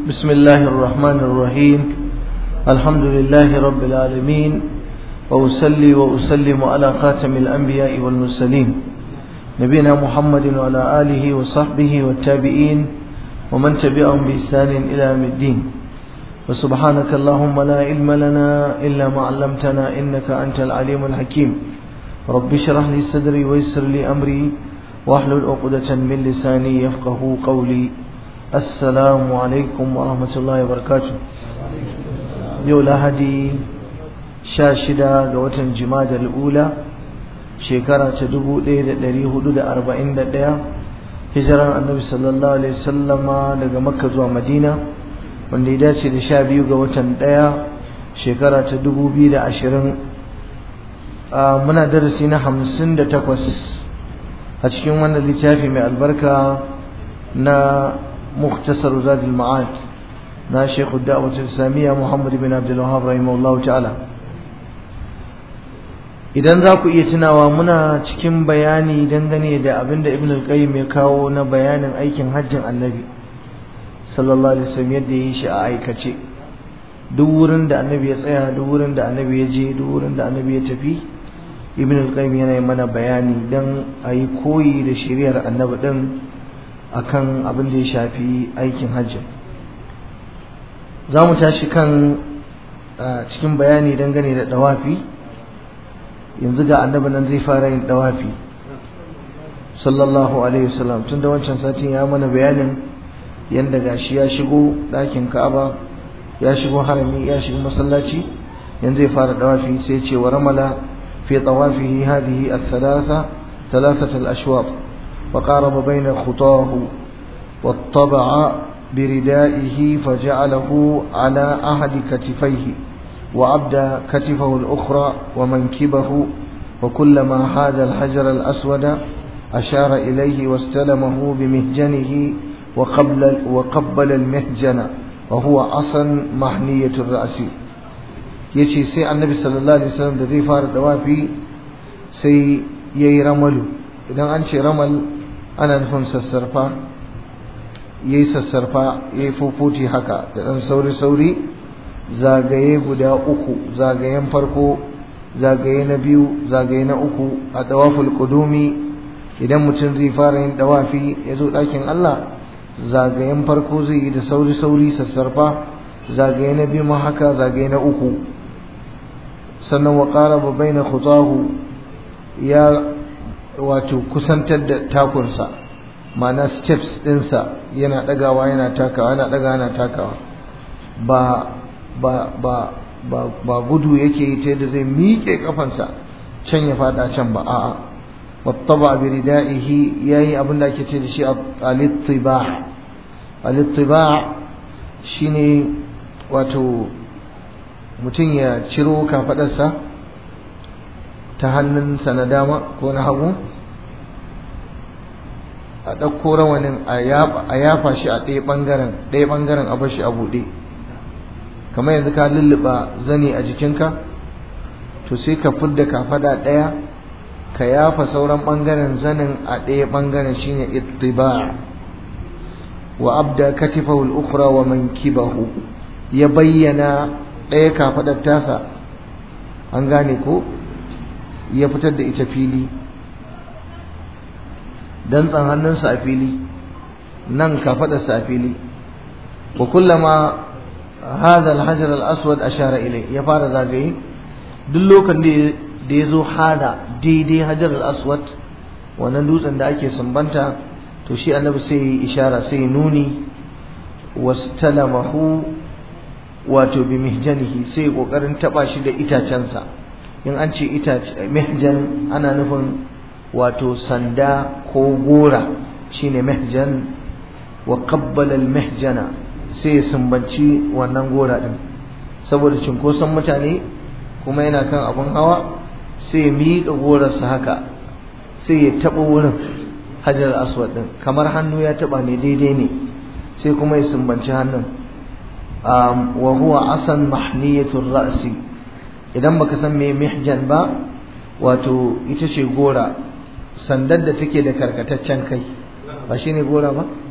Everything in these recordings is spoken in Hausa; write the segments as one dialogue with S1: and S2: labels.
S1: بسم الله الرحمن الرحيم الحمد لله رب العالمين وأسلي وأسلم على خاتم الأنبياء والمرسلين نبينا محمد وعلى آله وصحبه والتابعين ومن تبعهم بإحسان إلى يوم الدين وسبحانك اللهم لا علم لنا إلا ما علمتنا إنك أنت العليم الحكيم رب اشرح لي صدري ويسر لي أمري واحلل عقدة من لساني يفقه قولي السلام عليكم ورحمة الله وبركاته يو لهدي شاشدة قوة جماد الأولى شكرا تدبو ليلة لريه دود أربعين دقيقة هجرة النبي صلى الله عليه وسلم لقى مكة زوى مدينة wanda ya dace da sha biyu ga watan ɗaya shekara ta dubu biyu da ashirin muna darasi na hamsin da takwas a cikin wannan littafi mai albarka na muktasar zadil ma'ad na shekhu da'awatul islamiyya muhammad bin abdul wahab rahimahullahu ta'ala idan za ku iya tunawa muna cikin bayani dangane da abin da ibn al-qayyim ya kawo na bayanin aikin hajjin annabi sallallahu alaihi wasallam yadda yi shi a aikace duk wurin da annabi ya tsaya duk wurin da annabi ya je duk wurin da annabi ya tafi ibn al-qayyim yana yi mana bayani dan a yi koyi da shiriyar annabi din akan abin da ya shafi aikin hajji za mu tashi kan cikin bayani dangane da dawafi yanzu ga annabi nan zai fara yin dawafi sallallahu alaihi wasallam tun da wancan satin ya mana bayanin yanda gashi ya shigo ɗakin Ka'aba ya shigo harami ya shigo masallaci yanzu zai fara dawafi sai ce wa ramala fi tawafihi hadhihi al-thalatha thalathat al-ashwat wa qaraba bayna khutahu wattaba'a بردائه فجعله على أحد كتفيه وأبدى كتفه الأخرى ومنكبه وكلما حاد الحجر الأسود أشار إليه واستلمه بمهجنه وقبل وقبل المهجن وهو عصا محنية الرأس yace sai annabi sallallahu alaihi wasallam da zai fara dawafi sai yayi ramalu idan an ce ramal ana nufin sassarfa yayi sassarfa yayi fofuti haka da dan sauri sauri zagaye guda uku zagayen farko zagaye na biyu zagaye na uku a dawaful qudumi idan mutum zai fara yin dawafi ya zo ɗakin Allah zagayen farko zai yi da sauri-sauri sassarfa zagaye na biyu ma haka zagaye na uku sannan wa ƙara babbai na khutahu ya wato kusantar da takunsa ma'ana steps ɗinsa yana ɗagawa yana takawa yana ɗagawa yana takawa ba ba ba ba ba gudu yake yi ta yadda zai miƙe kafansa can ya faɗa can ba a'a wattaba bi ridaihi yayi abin da ake ce da shi al-ittibah al-ittiba shine wato mutum ya ciro kafadarsa ta hannunsa na dama ko na hagu a ɗauko rawanin a yafa shi a ɗaya ɓangaren ɗaya ɓangaren a bashi a buɗe kamar yanzu ka lulluɓa zani a jikinka to sai ka fidda kafada ɗaya ka yafa sauran ɓangaren zanin a ɗaya ɓangaren shine ittiba' wa abda katifahu al-ukhra wa mankibahu ya bayyana ɗaya kafadar tasa an gane ko ya fitar da ita fili dantsan hannunsa a fili nan kafadarsa a fili wa kullama hadha al-hajar al-aswad ashara ilay ya fara zagaye duk lokacin da ya zo hada daidai hajar al-aswad wannan dutsen da ake sumbanta to shi annabi sai yi ishara sai nuni wastalamahu wato bi mihjanihi sai kokarin taba shi da itacensa in an ce itace mihjan ana nufin wato sanda ko gora shine mihjan wa qabbala al mihjana sai ya sumbanci wannan gora din saboda cinkoson mutane kuma yana kan abun hawa sai ya miƙa gorarsa haka sai ya taɓa wurin hajar aswad din kamar hannu ya taba ne daidai ne sai kuma ya sumbanci hannun wa huwa asan mahniyatur ra'si idan baka san me mihjan ba wato ita ce gora sandar da take da karkataccen kai ba shine gora ba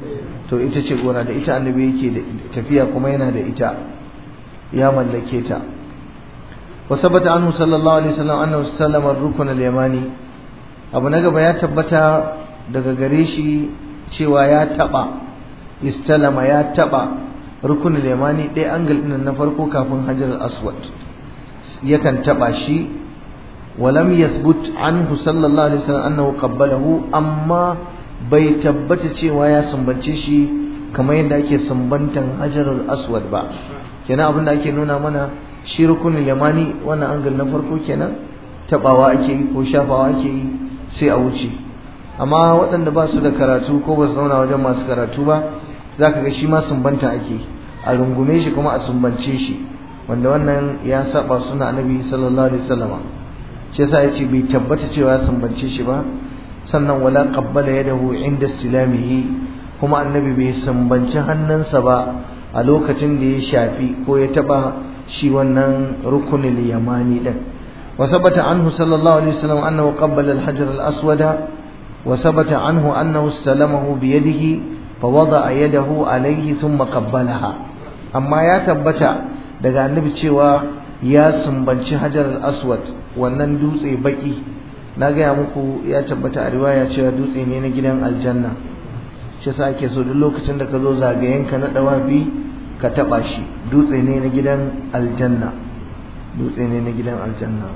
S1: to ita ce gora da ita annabi yake da tafiya kuma yana da ita ya mallake ta wa sabata anhu sallallahu alaihi wasallam annahu sallama ar-rukn al-yamani abu na gaba ya tabbata daga gare shi cewa ya taba istalama ya taba rukun al-yamani dai angle din na farko kafin hajar al-aswad yakan taba shi ولم يثبت عنه صلى الله عليه وسلم أنه قبله أما bai tabbata cewa ya sumbance shi kamar yadda ake sumbantan hajarul aswad ba kenan abin da ake nuna mana shi rukunin yamani wannan angal na farko kenan tabawa ake yi ko shafawa ake yi sai a wuce amma waɗanda ba su da karatu ko ba su zauna wajen masu karatu ba za ka ga shi ma sumbanta ake a rungume shi kuma a sumbance shi wanda wannan ya saba suna annabi sallallahu alaihi wasallama shi yasa yace bai tabbata cewa ya sumbance shi ba sannan wala qabbala yadahu inda istilamihi kuma annabi bai sumbanci hannunsa ba a lokacin da ya shafi ko ya taba shi wannan rukunul yamani din wa sabata anhu sallallahu alaihi wasallam annahu qabbala al-hajar al-aswad wa sabata anhu annahu istalamahu bi yadihi fa wada'a yadahu alayhi thumma qabbalaha amma ya tabbata daga annabi cewa ya sumbanci hajar al-aswad wannan dutse baki na gaya muku ya tabbata a riwaya cewa dutse ne na gidan aljanna shi yasa ake so duk lokacin da ka zo zagayenka na dawafi ka taba shi dutse ne na gidan aljanna dutse ne na gidan aljanna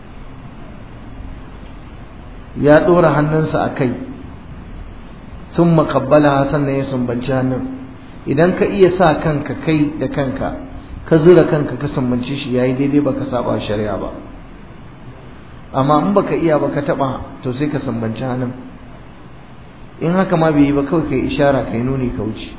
S1: ya dora hannunsa a kai sun makabbala sannan ya sumbanci hannun idan ka iya sa kanka kai da kanka ka zura kanka ka sumbanci shi yayi daidai baka saba shari'a ba amma in baka iya baka taba to sai ka sambanci hannun in haka ma bai yi ba kawai kai ishara kai nuni ka wuce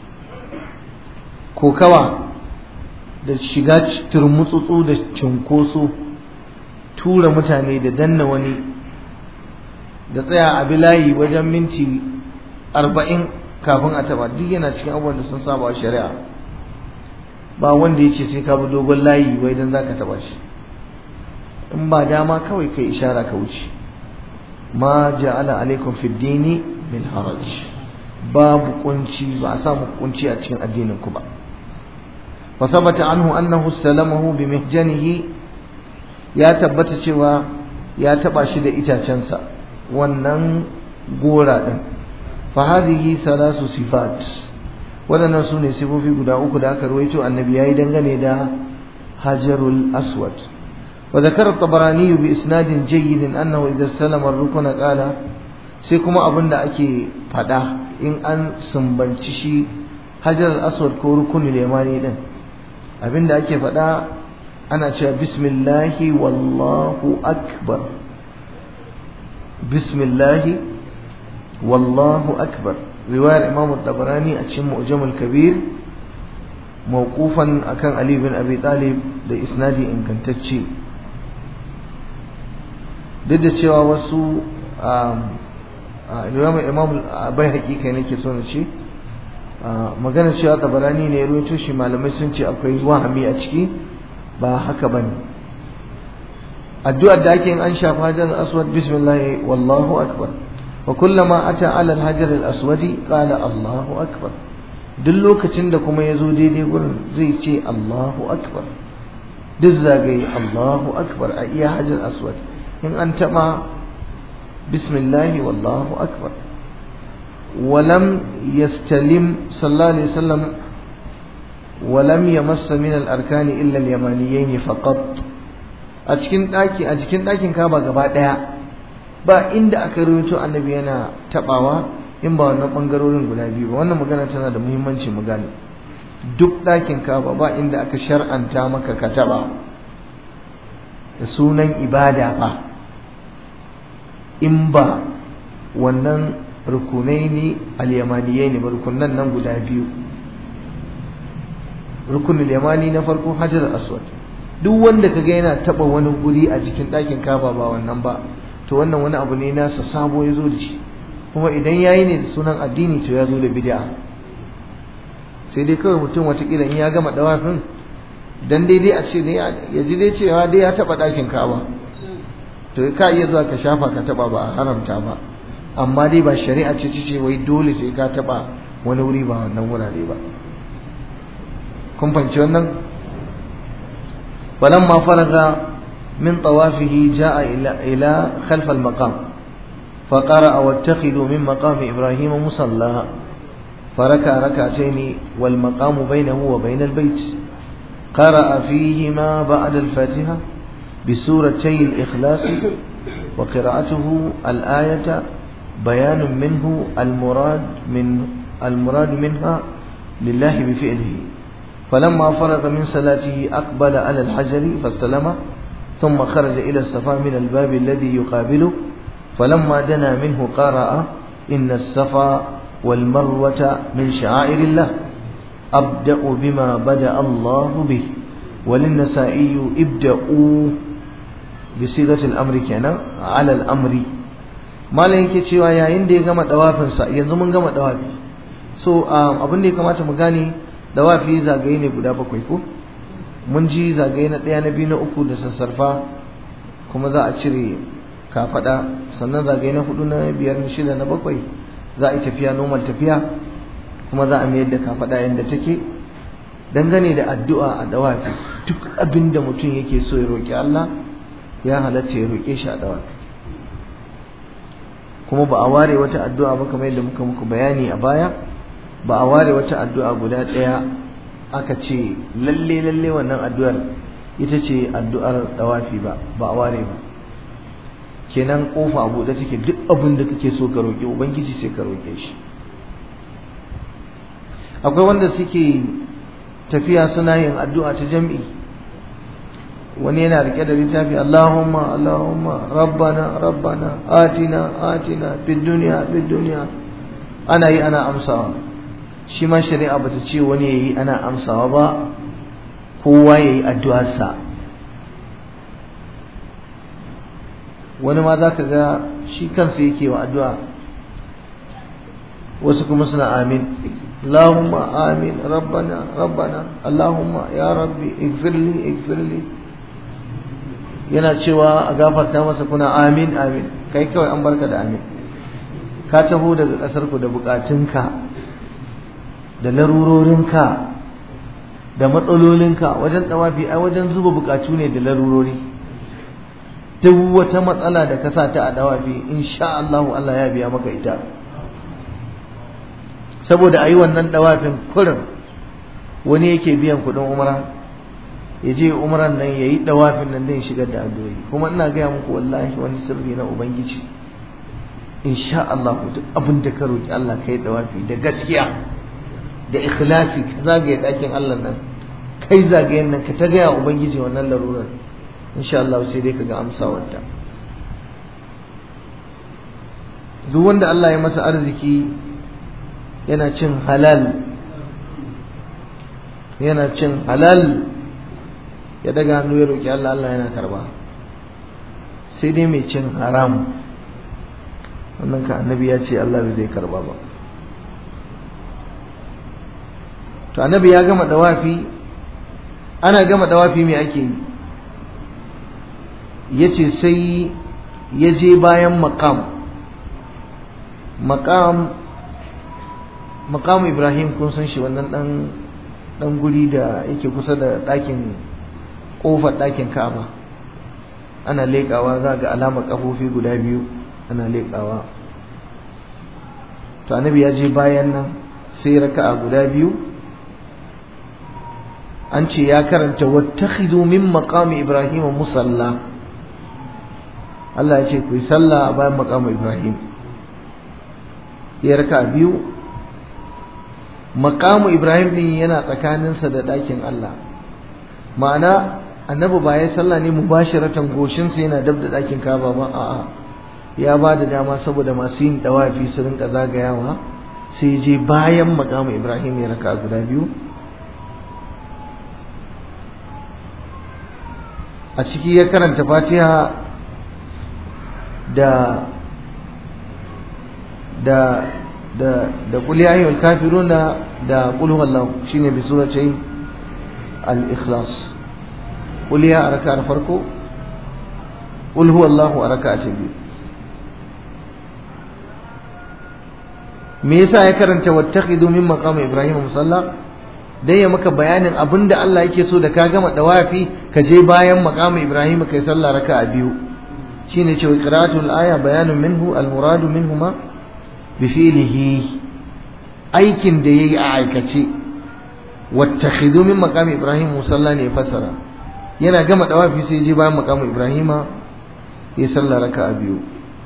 S1: kokawa da shiga turmutsutsu da cinkoso tura mutane da danna wani da tsaya a bilayi wajen minti arba'in kafin a taba duk yana cikin abubuwan da sun saba shari'a ba wanda ya ce sai ka bi dogon layi wai don za ka taba shi in ba dama kawai kai ishara ka wuce ma ja'ala alaikum fid dini min haraj babu kunci ba a samu kunci a cikin addinin ku ba fa sabata anhu annahu salamahu bi mihjanihi ya tabbata cewa ya taba shi da itacensa wannan gora din fa hadhihi thalasu sifat wadannan sune sifofi guda uku da aka ruwaito annabi yayi dangane da hajarul aswad وذكر الطبراني بإسناد جيد أنه إذا استلم الركن قال sai kuma abin da ake faɗa in an sumbanci shi hajar aswad ko rukunin limani din abin da ake faɗa ana cewa bismillahi wallahu akbar bismillahi wallahu akbar riwayar imam tabarani a cikin mu'jamul kabir mawqufan akan ali bin abi talib da isnadi ingantacce duk da cewa wasu imam imam bai hakika nake so na ce magana cewa tabarani ne ruwaito shi malamai sun ce akwai wahami a ciki ba haka bane addu'ar da ake yin an shafa hajar aswad bismillah wallahu akbar wa kullama ata ala al-hajar al-aswadi qala allahu akbar duk lokacin da kuma ya zo daidai gurin zai ce allahu akbar duk zagaye allahu akbar a iya hajar aswad in an taɓa bismillahi wallahu akbar walam yastalim sallallahu alaihi wasallam walam yamassa min al-arkani illa al-yamaniyayn faqat a cikin daki a cikin dakin kaba gaba daya ba inda aka rawaito annabi yana tabawa in ba wannan bangarorin guda biyu ba wannan magana tana da muhimmanci mu gane duk dakin kaba ba inda aka shar'anta maka ka taba da sunan ibada ba in ba wannan rukunai ne al-yamaniyai ne ba rukunan nan guda biyu rukunin yamani na farko hajar aswad duk wanda kaga yana taba wani guri a jikin ɗakin kaba ba wannan ba to wannan wani abu ne nasa sabo ya zo da shi kuma idan yayi ne da sunan addini to ya zo da bid'a sai dai kawai mutum watakila in ya gama dawafin dan daidai a ce ne ya ji dai cewa dai ya taba ɗakin kaba to ka iya zuwa ka shafa ka taba ba a haramta ba amma dai ba shari'a ce ce wai dole sai ka taba wani wuri ba wannan wurare ba kun fahimci wannan falamma faraga min tawafihi jaa ila ila khalf al-maqam فقرأ واتخذوا من مقام إبراهيم مصلى فركع ركعتين والمقام بينه وبين البيت قرأ فيهما بعد الفاتحة بسورتي الإخلاص وقراءته الآية بيان منه المراد من المراد منها لله بفعله فلما فرغ من صلاته أقبل على الحجر فاستلم ثم خرج إلى الصفا من الباب الذي يقابله فلما دنا منه قرأ إن الصفا والمروة من شعائر الله أبدأ بما بدأ الله به وللنسائي ابدأوا بصيغة الأمر كان على الأمر ما yake cewa yayin da ya gama dawafinsa yanzu mun gama dawafi so abin da ya kamata mu gane dawafi zagaye ne guda bakwai ko mun ji zagaye na ɗaya na biyu na uku da sassarfa kuma za a cire kafada sannan zagaye na hudu na biyar na shida na bakwai za a yi tafiya normal tafiya kuma za a mayar da kafada yadda take dangane da addu'a a dawafi duk abin da mutum yake so ya roƙi Allah ya halatta ya roƙe shi a dawafi kuma ba a ware wata addu'a ba kamar yadda muka muku bayani a baya ba a ware wata addu'a guda ɗaya aka ce lalle lalle wannan addu'ar ita ce addu'ar dawafi ba ba a ware ba kenan kofa a buɗe take duk abin da kake so ka roƙi ubangiji sai ka roƙe shi akwai wanda suke tafiya suna yin addu'a ta jam'i wani yana rike da littafi Allahumma Allahumma rabbana rabbana atina atina fid dunya fid dunya ana yi ana amsawa shi ma shari'a bata ce wani yayi ana amsawa ba kowa yayi addu'arsa wani ma za ka ga shi kansa yake wa addu'a wasu kuma suna amin Allahumma amin rabbana rabbana Allahumma ya rabbi igfirli igfirli yana cewa a gafarta masa kuna amin amin kai kawai an barka da amin ka taho daga ƙasar ku da bukatunka da larurorinka da matsalolinka wajen tawafi ai wajen zuba bukatu ne da larurori duk wata matsala da ka sa ta a dawafi insha Allah Allah ya biya maka ita saboda ayi wannan dawafin kurin wani yake biyan kuɗin umra ya je umran nan yayi dawafin nan zai shigar da addu'o'i kuma ina gaya muku wallahi wani sirri na ubangiji insha Allah duk abin da ka roki Allah kai dawafi da gaskiya da ikhlasi ka zagaye dakin Allah nan kai zagayen nan ka ta gaya ubangiji wannan larurar insha Allah sai dai kaga amsawarta duk wanda Allah ya masa arziki yana cin halal yana cin halal ya daga hannu ya roki Allah Allah yana karba sai dai mai cin haram wannan ka annabi ya ce Allah bai zai karba ba to annabi ya gama dawafi ana gama dawafi me ake yi yace sai ya je bayan makam makam makam Ibrahim kun san shi wannan dan dan guri da yake kusa da ɗakin kofar ɗakin Ka'aba ana leƙawa za ga alamar kafofi guda biyu ana leƙawa to annabi ya je bayan nan sai raka'a guda biyu an ce ya karanta wattakhidhu min maqami ibrahim musalla Allah ya ce ku yi sallah a bayan maqami ibrahim ya raka biyu maqamu ibrahim din yana tsakaninsa da ɗakin Allah ma'ana annabi ba ya sallah ne mubashiratan goshinsa yana dab da ɗakin kaba ba a'a ya ba da dama saboda masu yin dawafi su rinka zagayawa sai je bayan maqamu ibrahim ya raka guda biyu a ciki ya karanta fatiha da da da da qul ya ayyuhal kafiruna da qul huwallahu shine bi surati al-ikhlas qul ya araka farko qul huwallahu araka ta biyu me yasa ya karanta wattakhidu min maqam ibrahim musalla dan ya maka bayanin abinda Allah yake so da ka gama dawafi ka je bayan maqam ibrahim kai sallah raka'a biyu shine cewa qira'atul aya bayanun minhu al muradu minhuma bi fi'lihi aikin da yayi a aikace wattakhidu min maqam ibrahim musalla ne fasara yana gama dawafi sai je bayan maqam ibrahima ya sallah raka'a biyu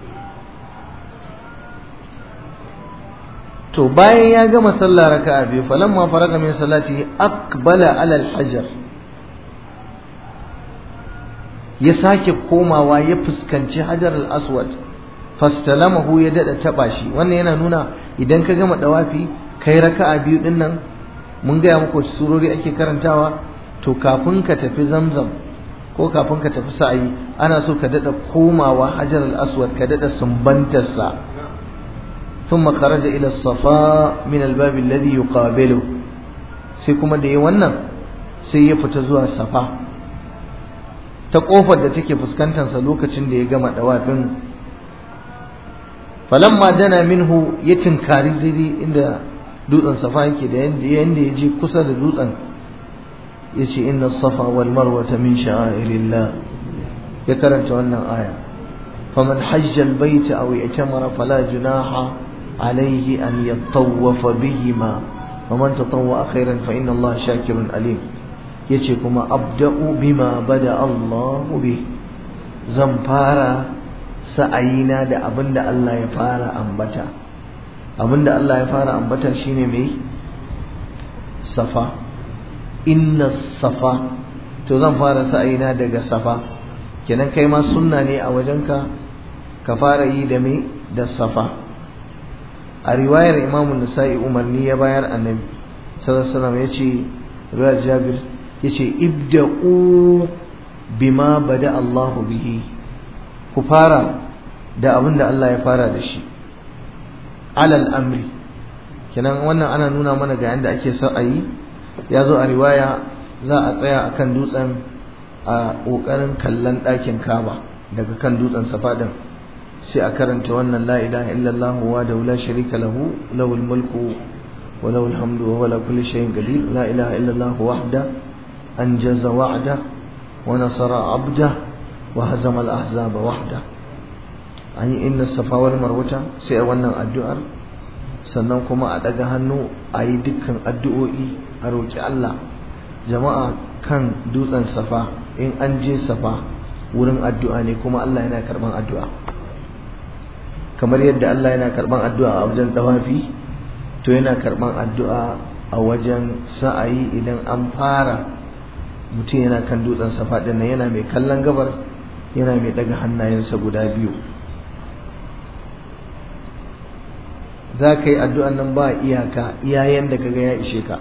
S1: to bayan ya gama sallah raka'a biyu falamma faraga min salati aqbala ala al-hajar ya sake komawa ya fuskanci hajar al-aswad fastalamahu ya dada taba shi wannan yana nuna idan ka gama dawafi kai raka'a biyu din nan mun gaya muku surori ake karantawa to kafin ka tafi zamzam ko kafin ka tafi sa'ayi ana so ka dada komawa hajar al-aswad ka dada sumbantarsa ثم خرج إلى الصفاء من الباب الذي يقابله sai kuma da yi wannan sai ya fita zuwa safa ta kofar da take fuskantarsa lokacin da ya gama dawafin falamma dana minhu ya tinkari daidai inda dutsen safa yake da yanda ya je kusa da dutsen ya ce inna safa wal marwata min sha'airillah ya karanta wannan aya faman hajja al baita aw i'tamara fala junaha عليه أن يطوف بهما ومن تطوع خيرا فإن الله شاكر أليم يتكما أبدأ بما بدأ الله به زنفارا سأينا دا أبن دا الله يفارا أنبتا أبن دا الله يفارا أنبتا شيني مي صفا إن الصفا to zan fara sa'ayina daga safa kenan kai ma sunna ne a wajenka ka fara yi da me da safa a riwayar imamu nasa'i umarni ya bayar annabi sallallahu alaihi wasallam yace riwayar jabir yace ibda'u bima bada Allah bihi ku fara da abin da Allah ya fara da shi alal amri kenan wannan ana nuna mana ga yanda ake son a yi ya zo a riwaya za a tsaya akan dutsen a ƙoƙarin kallon ɗakin kaba daga kan dutsen safa din sai a karanta wannan la ilaha illallah wa da la sharika lahu lahul mulku wa lahul hamdu wa wala kulli shay'in qadir la ilaha illallah wahda anjaza wa'da wa nasara 'abda wa hazama al-ahzaba wahda an yi inna safa wal marwata sai a wannan addu'ar sannan kuma a daga hannu a yi dukkan addu'o'i a roki Allah jama'a kan dutsen safa in an je safa wurin addu'a ne kuma Allah yana karban addu'a kamar yadda Allah yana karban addu'a a wajen dawafi to yana karban addu'a a wajen sa'ayi idan an fara mutum yana kan dutsen safa din yana mai kallon gabar yana mai daga hannayensa guda biyu za ka yi addu'an nan ba iyaka iyayen da kaga ya ishe ka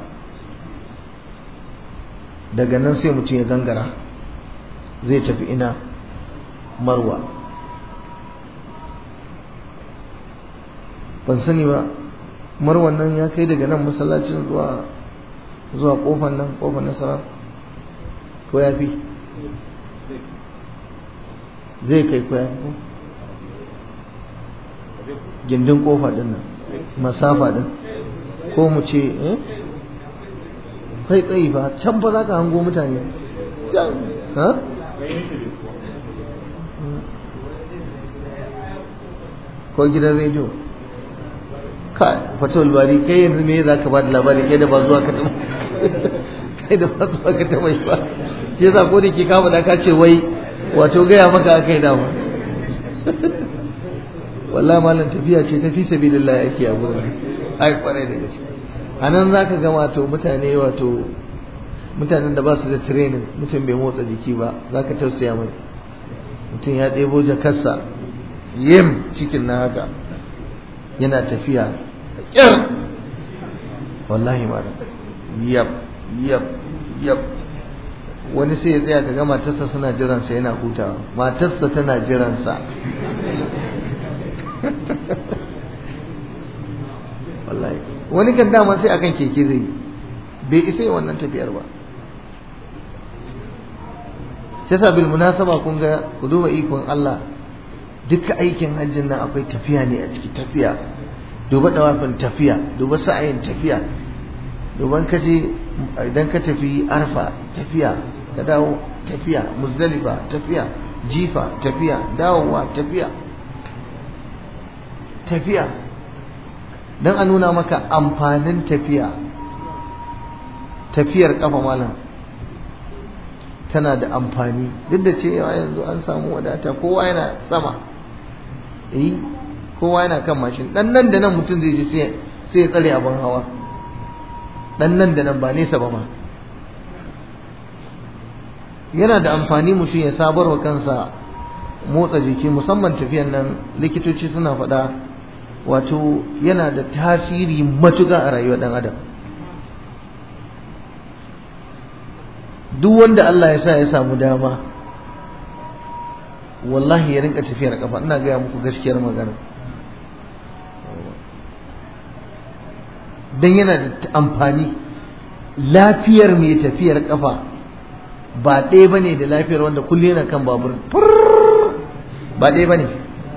S1: daga nan sai mutum ya gangara zai tafi ina marwa ban sani ba marwan nan ya kai daga nan masallacin zuwa zuwa kofar nan kofar nasara ko ya fi zai kai ko ya fi gindin kofa din nan masafa din ko mu ce eh kai tsayi ba can fa za ka hango mutane can ha ko gidan rediyo ka fatul bari kai yanzu me za ka ba da labari kai da ba zuwa ka taba kai da ba zuwa ka taba ba shi yasa ko da ke kama da ka ce wai wato gaya maka akai dama wallahi malam tafiya ce tafi sabilillah yake a gurin ai kwarai da gaske anan zaka ga wato mutane wato mutanen da ba su da training mutum bai motsa jiki ba zaka tausaya mai mutum ya ɗebo jakarsa yim cikin na haka yana tafiya da ƙyar wallahi malam yab yab yab wani sai ya tsaya kaga matarsa suna jiransa yana hutawa matarsa tana jiransa wallahi wani kan dama sai akan keke zai yi bai isa yi wannan tafiyar ba sai sa bil munasaba kun ga ku duba ikon Allah duka aikin hajjin nan akwai tafiya ne a ciki tafiya duba dawafin tafiya duba sa'ayin tafiya duban ka je idan ka tafi arfa tafiya ka dawo tafiya muzdalifa tafiya jifa tafiya dawowa tafiya tafiya don a nuna maka amfanin tafiya tafiyar kafa malam tana da amfani duk da cewa yanzu an samu wadata kowa yana sama eh kowa yana kan mashin dan nan da nan mutum zai ji sai ya tsare abin hawa dan nan da nan ba nesa ba ma yana da amfani mutum ya sabar wa kansa motsa jiki musamman tafiyan nan likitoci suna faɗa wato yana da tasiri matuƙa a rayuwar ɗan adam duk wanda Allah ya sa ya samu dama wallahi ya rinka tafiyar kafa ina gaya muku gaskiyar magana don yana da amfani lafiyar mai tafiyar kafa ba ɗaya ba ne da lafiyar wanda kullum yana kan babur ba ɗaya ba ne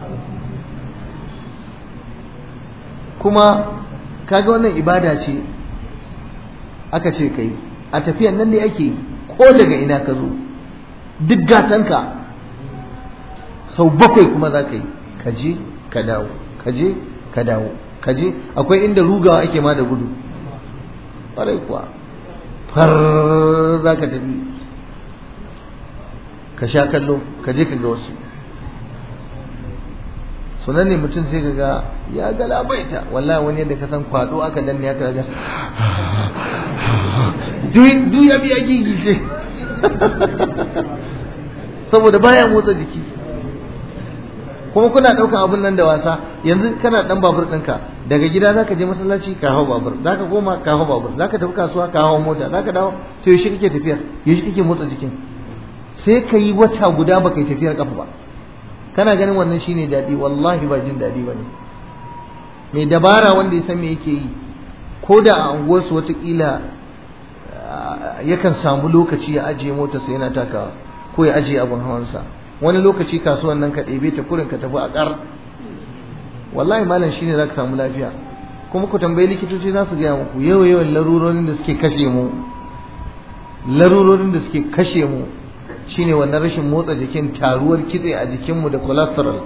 S1: kuma kaga wannan ibada ce aka ce kai a tafiyan nan ne ake ko daga ina ka zo duk gatanka sau bakwai kuma za ka yi ka je ka dawo ka je ka dawo ka je akwai inda rugawa ake ma da gudu ƙwarai kuwa far za ka tafi ka sha kallo ka je ka ga wasu sunan ne mutum sai ka ga ya galabaita wallahi wani yadda ka san kwado aka danne ya kaga duk ya biya gigi ce saboda baya motsa jiki kuma kuna ɗaukan abun nan da wasa yanzu kana ɗan babur ɗinka daga gida zaka je masallaci ka hau babur zaka koma ka hau babur zaka tafi kasuwa ka hau mota zaka dawo to yaushe kake tafiyar yaushe kake motsa jikin sai ka yi wata guda baka yi tafiyar kafa ba kana ganin wannan shine daɗi wallahi ba jin daɗi ba ne mai dabara wanda ya san me yake yi ko da a unguwarsu watakila yakan samu lokaci ya ajiye motarsa yana takawa ko ya ajiye abin hawansa wani lokaci kasuwan nan ka ɗebe ta kurin ka tafi a ƙar wallahi malam shine za ka samu lafiya kuma ku tambayi likitoci za su gaya muku yawa yawan larurorin da suke kashe mu larurorin da suke kashe mu shine wannan rashin motsa jikin taruwar kitse a jikinmu da cholesterol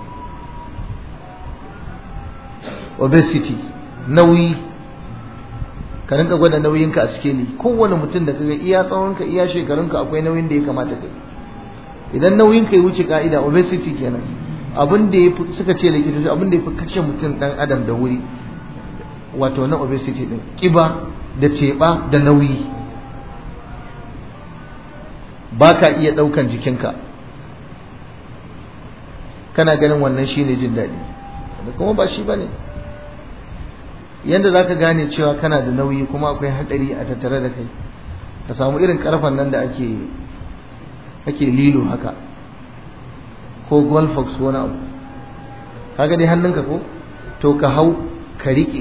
S1: obesity nauyi ka rinka gwada nauyinka a sikeli kowane mutum da kaga iya tsawonka iya shekarunka akwai nauyin da ya kamata kai idan nauyinka ya wuce ka'ida obesity kenan abin da ya suka ce likitoci abin da ya fi kashe mutum dan adam da wuri wato na obesity din kiba da teɓa da nauyi ba ka iya ɗaukan jikinka kana ganin wannan shine jin daɗi da kuma ba shi ba ne yadda za ka gane cewa kana da nauyi kuma akwai haɗari a tattare da kai ka samu irin ƙarfen nan da ake ake lilo haka ko golfox wani abu kaga dai hannunka ko to ka hau ka riƙe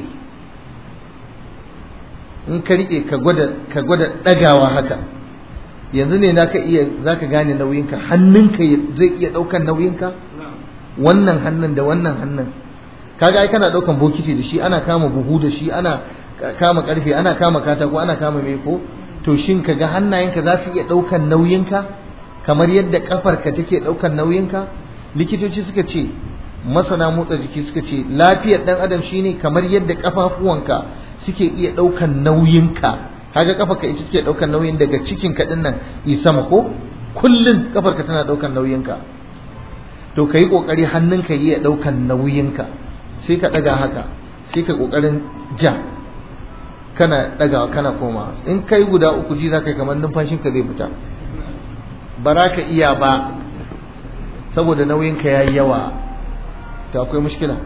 S1: in ka riƙe ka gwada ɗagawa haka yanzu ne naka iya zaka gane nauyinka hannunka zai iya daukan nauyinka wannan hannun da wannan hannun kaga ai kana daukan bokiti da shi ana kama buhu da shi ana kama karfe ana kama katako ana kama mai ko to shin kaga hannayenka za su iya daukan nauyinka kamar yadda kafarka take daukan nauyinka likitoci suka ce masana motsa jiki suka ce lafiyar dan adam shine kamar yadda kafafuwanka suke iya daukan nauyinka kaga kafarka ita take daukar nauyin daga cikin ka nan yi sama ko kullun kafarka tana daukar nauyinka to kai kokari hannunka yi ya daukar nauyinka sai ka daga haka sai ka kokarin ja kana daga kana koma in kai guda uku ji zaka kamar numfashin ka zai fita ba za ka iya ba saboda nauyinka yayi yawa to akwai mushkila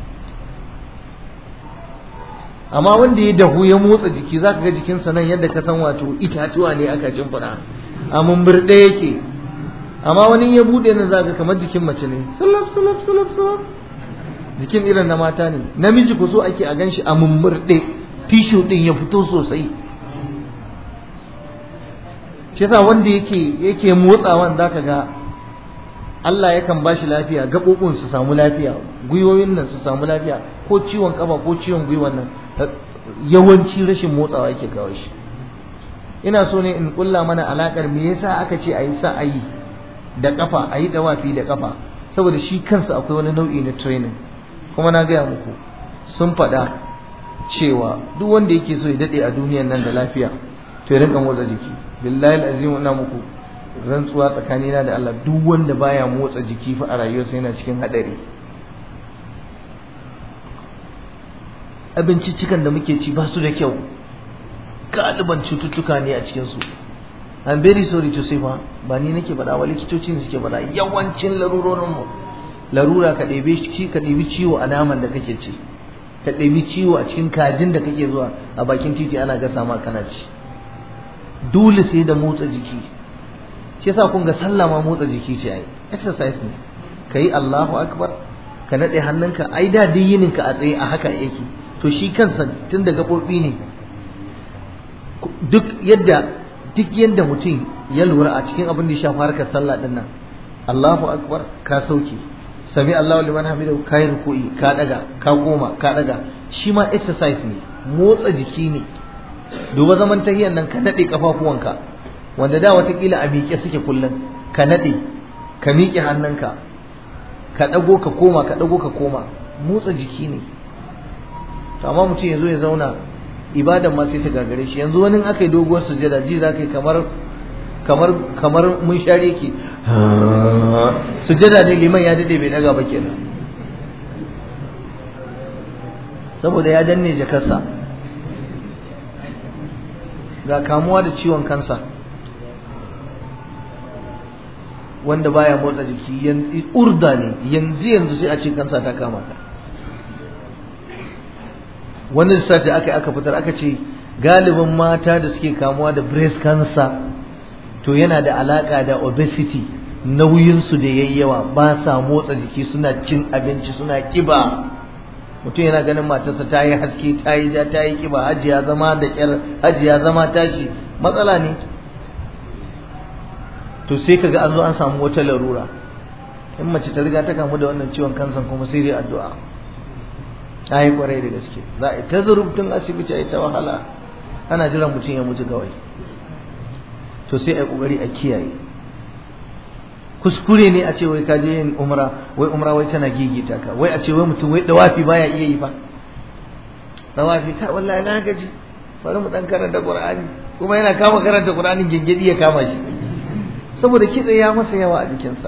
S1: amma wanda ya dahu ya motsa jiki za ka ga jikinsa nan yadda ka san wato itatuwa ne aka shimfiɗa a mumbirɗe yake amma wani ya buɗe nan za ka kamar jikin mace ne sulaf sulaf sulaf sulaf jikin irin na mata ne namiji ku so ake a ganshi a mumbirɗe tishu ɗin ya fito sosai shi yasa wanda yake yake motsawan za ka ga Allah yakan ba shi lafiya gaɓoɓin su samu lafiya gwiwoyin nan su samu lafiya ko ciwon kafa ko ciwon gwiwan nan yawanci rashin motsawa yake kawo shi ina so ne in kulla mana alakar me yasa aka ce a yi sa'ayi da kafa a yi dawafi da kafa saboda shi kansa akwai wani nau'i na training kuma na gaya muku sun faɗa cewa duk wanda yake so ya daɗe a duniyan nan da lafiya to ya rinka motsa jiki billahi alazim ina muku rantsuwa tsakanina da Allah duk wanda baya motsa jiki fa a rayuwarsa yana cikin hadari abinciccikan da muke ci ba su da kyau galiban cututtuka ne a cikinsu I'm very sorry to say fa ba ni nake faɗa wa likitoci ne suke faɗa yawancin larurorin mu larura ka ɗebe shi ka ɗebi ciwo a naman da kake ci ka ɗebi ciwo a cikin kajin da kake zuwa a bakin titi ana gasa ma kana ci dole sai da motsa jiki shi yasa kun ga sallah ma motsa jiki ce ai exercise ne kai Allahu akbar ka nade hannunka ai da dai yinin ka a tsaye a haka yake to shi kansa tun da gabobi ne duk yadda duk yadda mutum ya lura a cikin abin da ya shafi harkar sallah din nan Allahu akbar ka sauke sami Allahu liman hamidu kai ruku'i ka daga ka koma ka daga shi ma exercise ne motsa jiki ne duba zaman tahiyan nan ka nade kafafuwanka wanda da watakila a miƙe suke kullum ka nade ka miƙe hannunka ka dago ka koma ka dago ka koma motsa jiki ne to amma mutum ya zo ya zauna ibadan ma sai ta gagare shi yanzu wani aka yi doguwar sujada ji za ka yi kamar kamar kamar mun share yake sujada ne liman ya dade bai daga ba kenan saboda ya danne jakarsa ga kamuwa da ciwon kansa wanda baya motsa jiki yanzu urda ne yanzu yanzu sai a ce kansa ta kama ka wani lissafi aka aka fitar aka ce galibin mata da suke kamuwa da breast cancer to yana da alaka da obesity nauyinsu da yayi yawa ba sa motsa jiki suna cin abinci suna kiba mutum yana ganin matarsa ta yi haske ta yi ja ta yi kiba hajiya zama da kyar hajiya zama tashi matsala ne to sai kaga an zo an samu wata larura in mace ta riga ta kamu da wannan ciwon kansan kuma sai dai addu'a ta yi kwarai da gaske za a yi ta zurubtun asibiti a yi ta wahala ana jiran mutum ya mutu kawai to sai a yi kokari a kiyaye kuskure ne a ce wai ka je yin umra wai umra wai tana gigita ka wai a ce wai mutum wai dawafi baya iya yi fa dawafi ka wallahi na gaji bari mu dan karanta qur'ani kuma yana kama karanta qur'anin gingidi ya kama shi saboda kitse ya masa yawa a jikinsa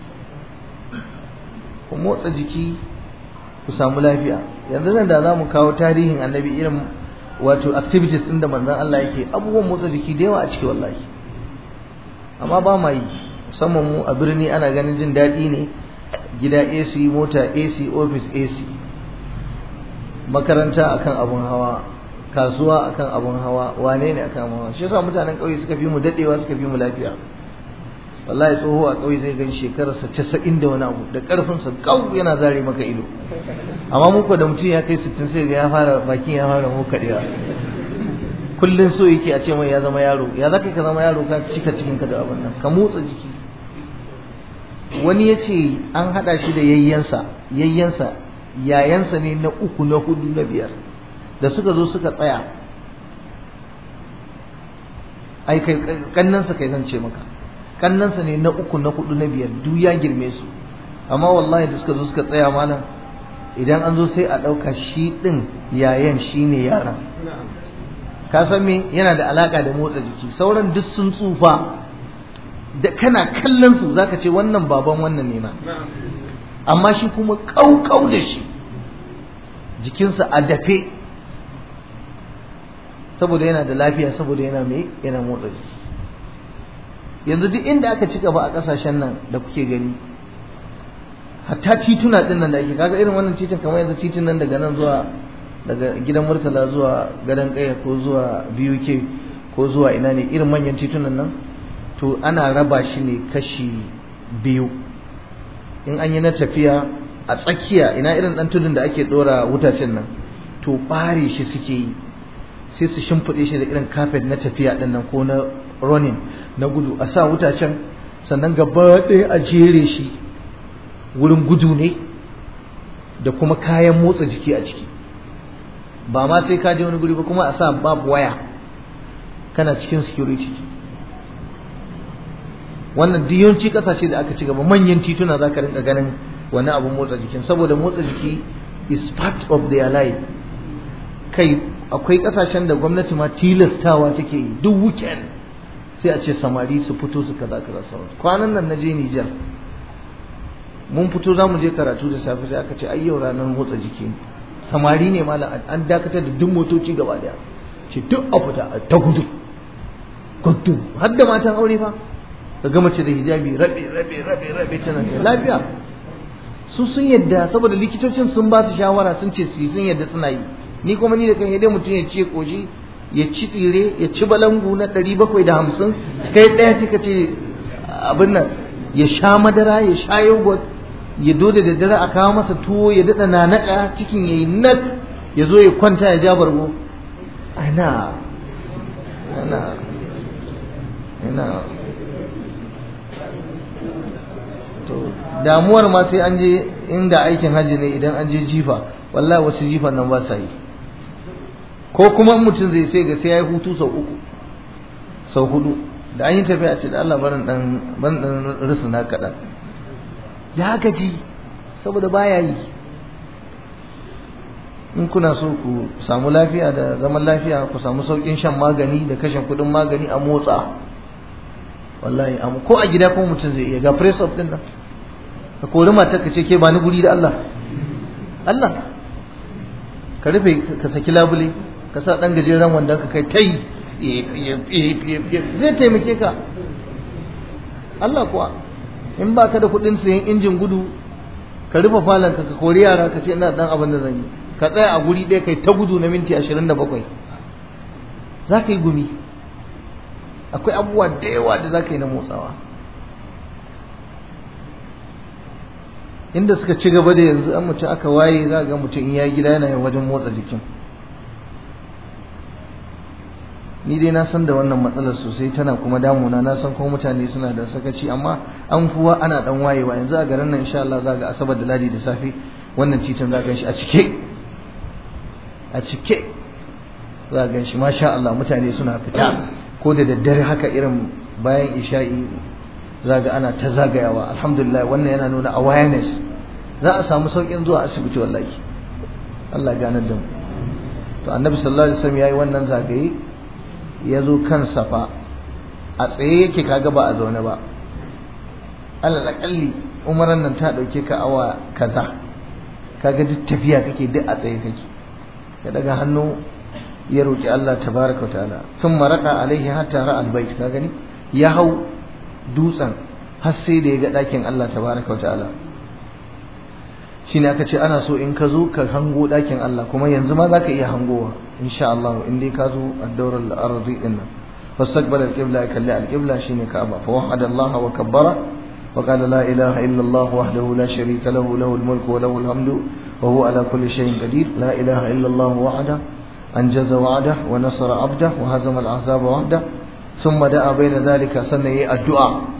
S1: ku motsa jiki ku samu lafiya yanzu nan da za mu kawo tarihin annabi irin wato activities ɗin da manzon Allah yake abubuwan motsa jiki da yawa a ciki wallahi amma ba ma yi musamman mu a birni ana ganin jin daɗi ne gida AC mota AC office AC makaranta akan abun hawa kasuwa akan abun hawa wane ne akan hawa shi yasa mutanen ƙauye suka fi mu daɗewa suka fi mu lafiya wallahi tsoho a ƙauye zai gan shekararsa casa'in da wani abu da ƙarfinsa kau yana zare maka ido amma muku da mutum ya kai sittin sai ga ya fara bakin ya fara hokaɗewa kullum so yake a ce mai ya zama yaro ya za ka zama yaro ka cika cikin ka da abin nan ka motsa jiki wani ya ce an haɗa shi da yayyansa yayyansa yayansa ne na uku na hudu na biyar da suka zo suka tsaya ai kai kannansa kai zan ce maka kannansa ne na uku na hudu na biyar duk ya girme su amma wallahi da suka zo suka tsaya malam idan an zo sai a ɗauka shi ɗin yayan shi ne yaran ka san me yana da alaka da motsa jiki sauran duk sun tsufa da kana kallon su zaka ce wannan baban wannan ne ma amma shi kuma kaukau da shi jikinsa a dafe saboda yana da lafiya saboda yana mai yana motsa jiki yanzu duk inda aka ci gaba a kasashen nan da kuke gani hatta tituna din nan da ake kaga irin wannan titin kamar yanzu titin nan daga nan zuwa daga gidan murtala zuwa gadon kaya ko zuwa BUK ko zuwa ina ne irin manyan titunan nan to ana raba shi ne kashi biyu in an yi na tafiya a tsakiya ina irin dan tudun da ake dora wutacen nan to bare shi suke yi sai su shimfiɗe shi da irin kafet na tafiya din nan ko na running na gudu a sa wutacen sannan gaba ɗaya a jere shi wurin gudu ne da kuma kayan motsa jiki a ciki ba ma sai ka je wani guri ba kuma a sa babu waya kana cikin security wannan duk yawanci kasashe da aka ci gaba manyan tituna za ka rinka ganin wani abun motsa jikin saboda motsa jiki is part of their life kai akwai kasashen da gwamnati ma tilastawa take yi duk weekend sai a ce samari su fito su kaza kaza sauransu kwanan nan na je Nijar mun fito za mu je karatu da safe sai aka ce ai yau ranar motsa jiki samari ne malam an dakatar da duk motoci gaba daya ce duk a fita ta gudu gudu har da matan aure fa ka ga mace da hijabi rabe rabe rabe rabe tana lafiya su sun yadda saboda likitocin sun ba su shawara sun ce su sun yadda suna yi ni kuma ni da kan dai mutum ya ce koji ya ci tsire ya ci balangu na ɗari bakwai da hamsin kai ɗaya ce ka ce abin nan ya sha madara ya sha yogurt ya do da daddare a kawo masa tuwo ya daɗa nanaka cikin ya yi nak ya zo ya kwanta ya ja bargo ana ana ana to damuwar ma sai an je inda aikin hajji ne idan an je jifa wallahi wasu jifan nan ba sa yi ko kuma mutum zai sai ga sai ya yi hutu sau uku sau hudu da an yi tafiya ce da Allah barin dan barin dan risuna kaɗan ya gaji saboda baya yi in kuna so ku samu lafiya da zaman lafiya ku samu saukin shan magani da kashe kuɗin magani a motsa wallahi amma ko a gida ko mutum zai iya ga press up din nan ka kori matar ka ce ke ba ni guri da Allah Allah ka rufe ka saki labule ka sa dan gajeren wanda ka kai tai zai taimake ka Allah kuwa in ba ka da kuɗin sayan injin gudu ka rufe falon ka ka kori yara ka ce ina dan abin da zan yi ka tsaya a guri ɗaya kai ta gudu na minti ashirin da bakwai za ka yi gumi akwai abubuwa da yawa da za ka yi na motsawa inda suka ci gaba da yanzu an mutum aka waye za ga mutum in ya gida yana yin wajen motsa jikin ni dai na san da wannan matsalar sosai tana kuma damuna na san kuma mutane suna da sakaci amma an fuwa ana dan wayewa yanzu a garin nan insha Allah za ga asabar da ladi da safe wannan titin za ga shi a cike a cike za ga shi masha Allah mutane suna fita ko da daddare haka irin bayan isha'i za ga ana ta zagayawa alhamdulillah wannan yana nuna awareness za a samu saukin zuwa asibiti wallahi Allah ganar da mu to annabi sallallahu alaihi wasallam yayi wannan zagaye ya zo kan safa a tsaye yake kaga ba a zaune ba alal akalli umaran nan ta dauke ka awa kaza kaga duk tafiya kake duk a tsaye kake ka daga hannu ya roki Allah tabaraka ta'ala sun maraka alaihi hatta ra albayt ka gani ya hau dutsen har sai da ya ga dakin Allah tabaraka ta'ala shine aka ce ana so in ka zo ka hango dakin Allah kuma yanzu ma zaka iya hangowa insha Allah in dai ka zo ad-dawr al-ardi din nan fastaqbala al-qibla kalli al-qibla shine Ka'aba fa wahada Allah wa kabbara wa qala la ilaha illa Allah wahdahu la sharika lahu lahu al-mulku wa lahu al-hamdu wa huwa ala kulli shay'in qadir la ilaha illa Allah wahda anjaza wa'dah wa nasara 'abdah wa hazama al-ahzaba wahda thumma da'a bayna dhalika sannan yayi addu'a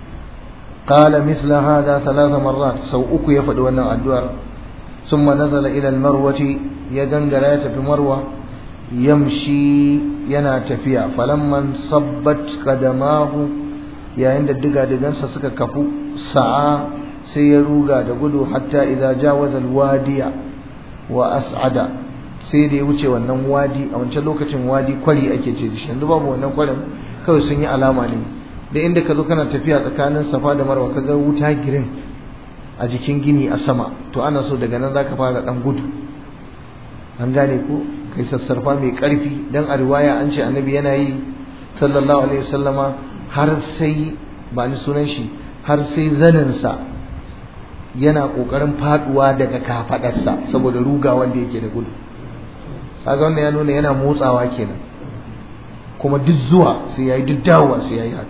S1: قال مثل هذا ثلاث مرات سو أكو يفد وانا الدوار ثم نزل إلى المروة يدنجل في مروة يمشي ينا تفيا فلما انصبت قدماه يا عند الدقا دقان سسك كفو سعى سيروغا دقلو حتى إذا جاوز الوادي وأسعد sai da ya wuce wannan wadi a wancan lokacin wadi kwari ake ce da shi yanzu babu wannan kwarin kawai sun yi alama ne da inda ka zo kana tafiya tsakanin safa da marwa ka ga wuta girin a jikin gini a sama to ana so daga nan zaka fara dan gudu an gane ko kai sassarfa mai karfi dan a riwaya an ce annabi yana yi sallallahu alaihi wasallama har sai ba ni sunan shi har sai zaninsa yana kokarin faduwa daga kafadarsa saboda ruga wanda yake da gudu kaga wannan ya nuna yana motsawa kenan kuma duk zuwa sai yayi duk dawowa sai yayi haka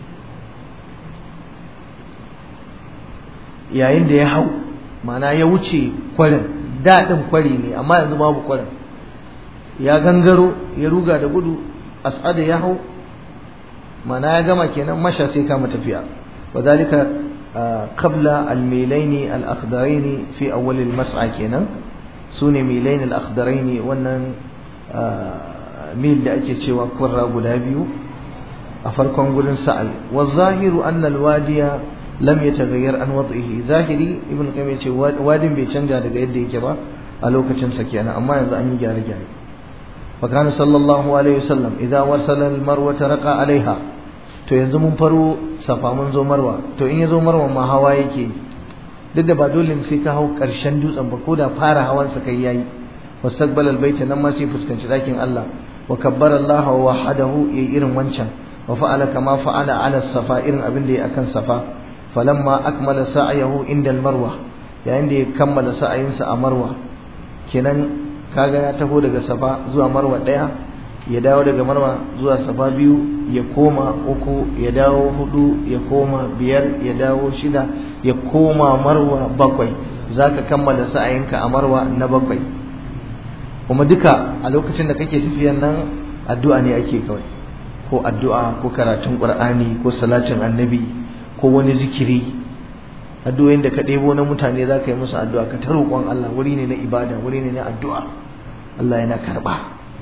S1: yayin da ya hau mana ya wuce kwarin daɗin kwari ne amma yanzu babu kwarin ya gangaro ya ruga da gudu as'ada ya hau mana ya gama kenan masha sai kama tafiya wa zalika qabla al-milaini al-akhdaraini fi awwal al-mas'a kenan sune milain al-akhdaraini wannan mil da ake cewa kurra guda biyu a farkon gurin sa'al wa zahiru anna al-wadiya lam yataghayyar an wad'ihi zahiri ibn qayyim yace wadin bai canja daga yadda yake ba a lokacin sa kenan amma yanzu an yi gyare gyare fa kana sallallahu alaihi wasallam idza wasala al-marwa raqa alaiha to yanzu mun faro safa mun zo marwa to in ya zo marwa ma hawa yake duk da ba dole sai ka hau karshen dutsen ba ko da fara hawan sa kai yayi wastaqbala albayta nan ma sai fuskanci dakin Allah wa kabbara Allah wa wahadahu yayi irin wancan wa fa'ala kama fa'ala ala safa irin abin da yayi akan safa falamma akmala sa'yahu inda almarwa yayin da ya kammala sa'ayinsa a marwa kenan kaga ya taho daga safa zuwa marwa daya ya dawo daga marwa zuwa safa biyu ya koma uku ya dawo hudu ya koma biyar ya dawo shida ya koma marwa bakwai zaka kammala sa'ayinka a marwa na bakwai kuma duka a lokacin da kake tafiyan nan addu'a ne ake kawai ko addu'a ko karatun qur'ani ko salatin annabi ko wani zikiri addu'o'in da ka ɗebo na mutane za ka yi musu addu'a ka ta roƙon Allah wuri ne na ibada wuri ne na addu'a Allah yana karɓa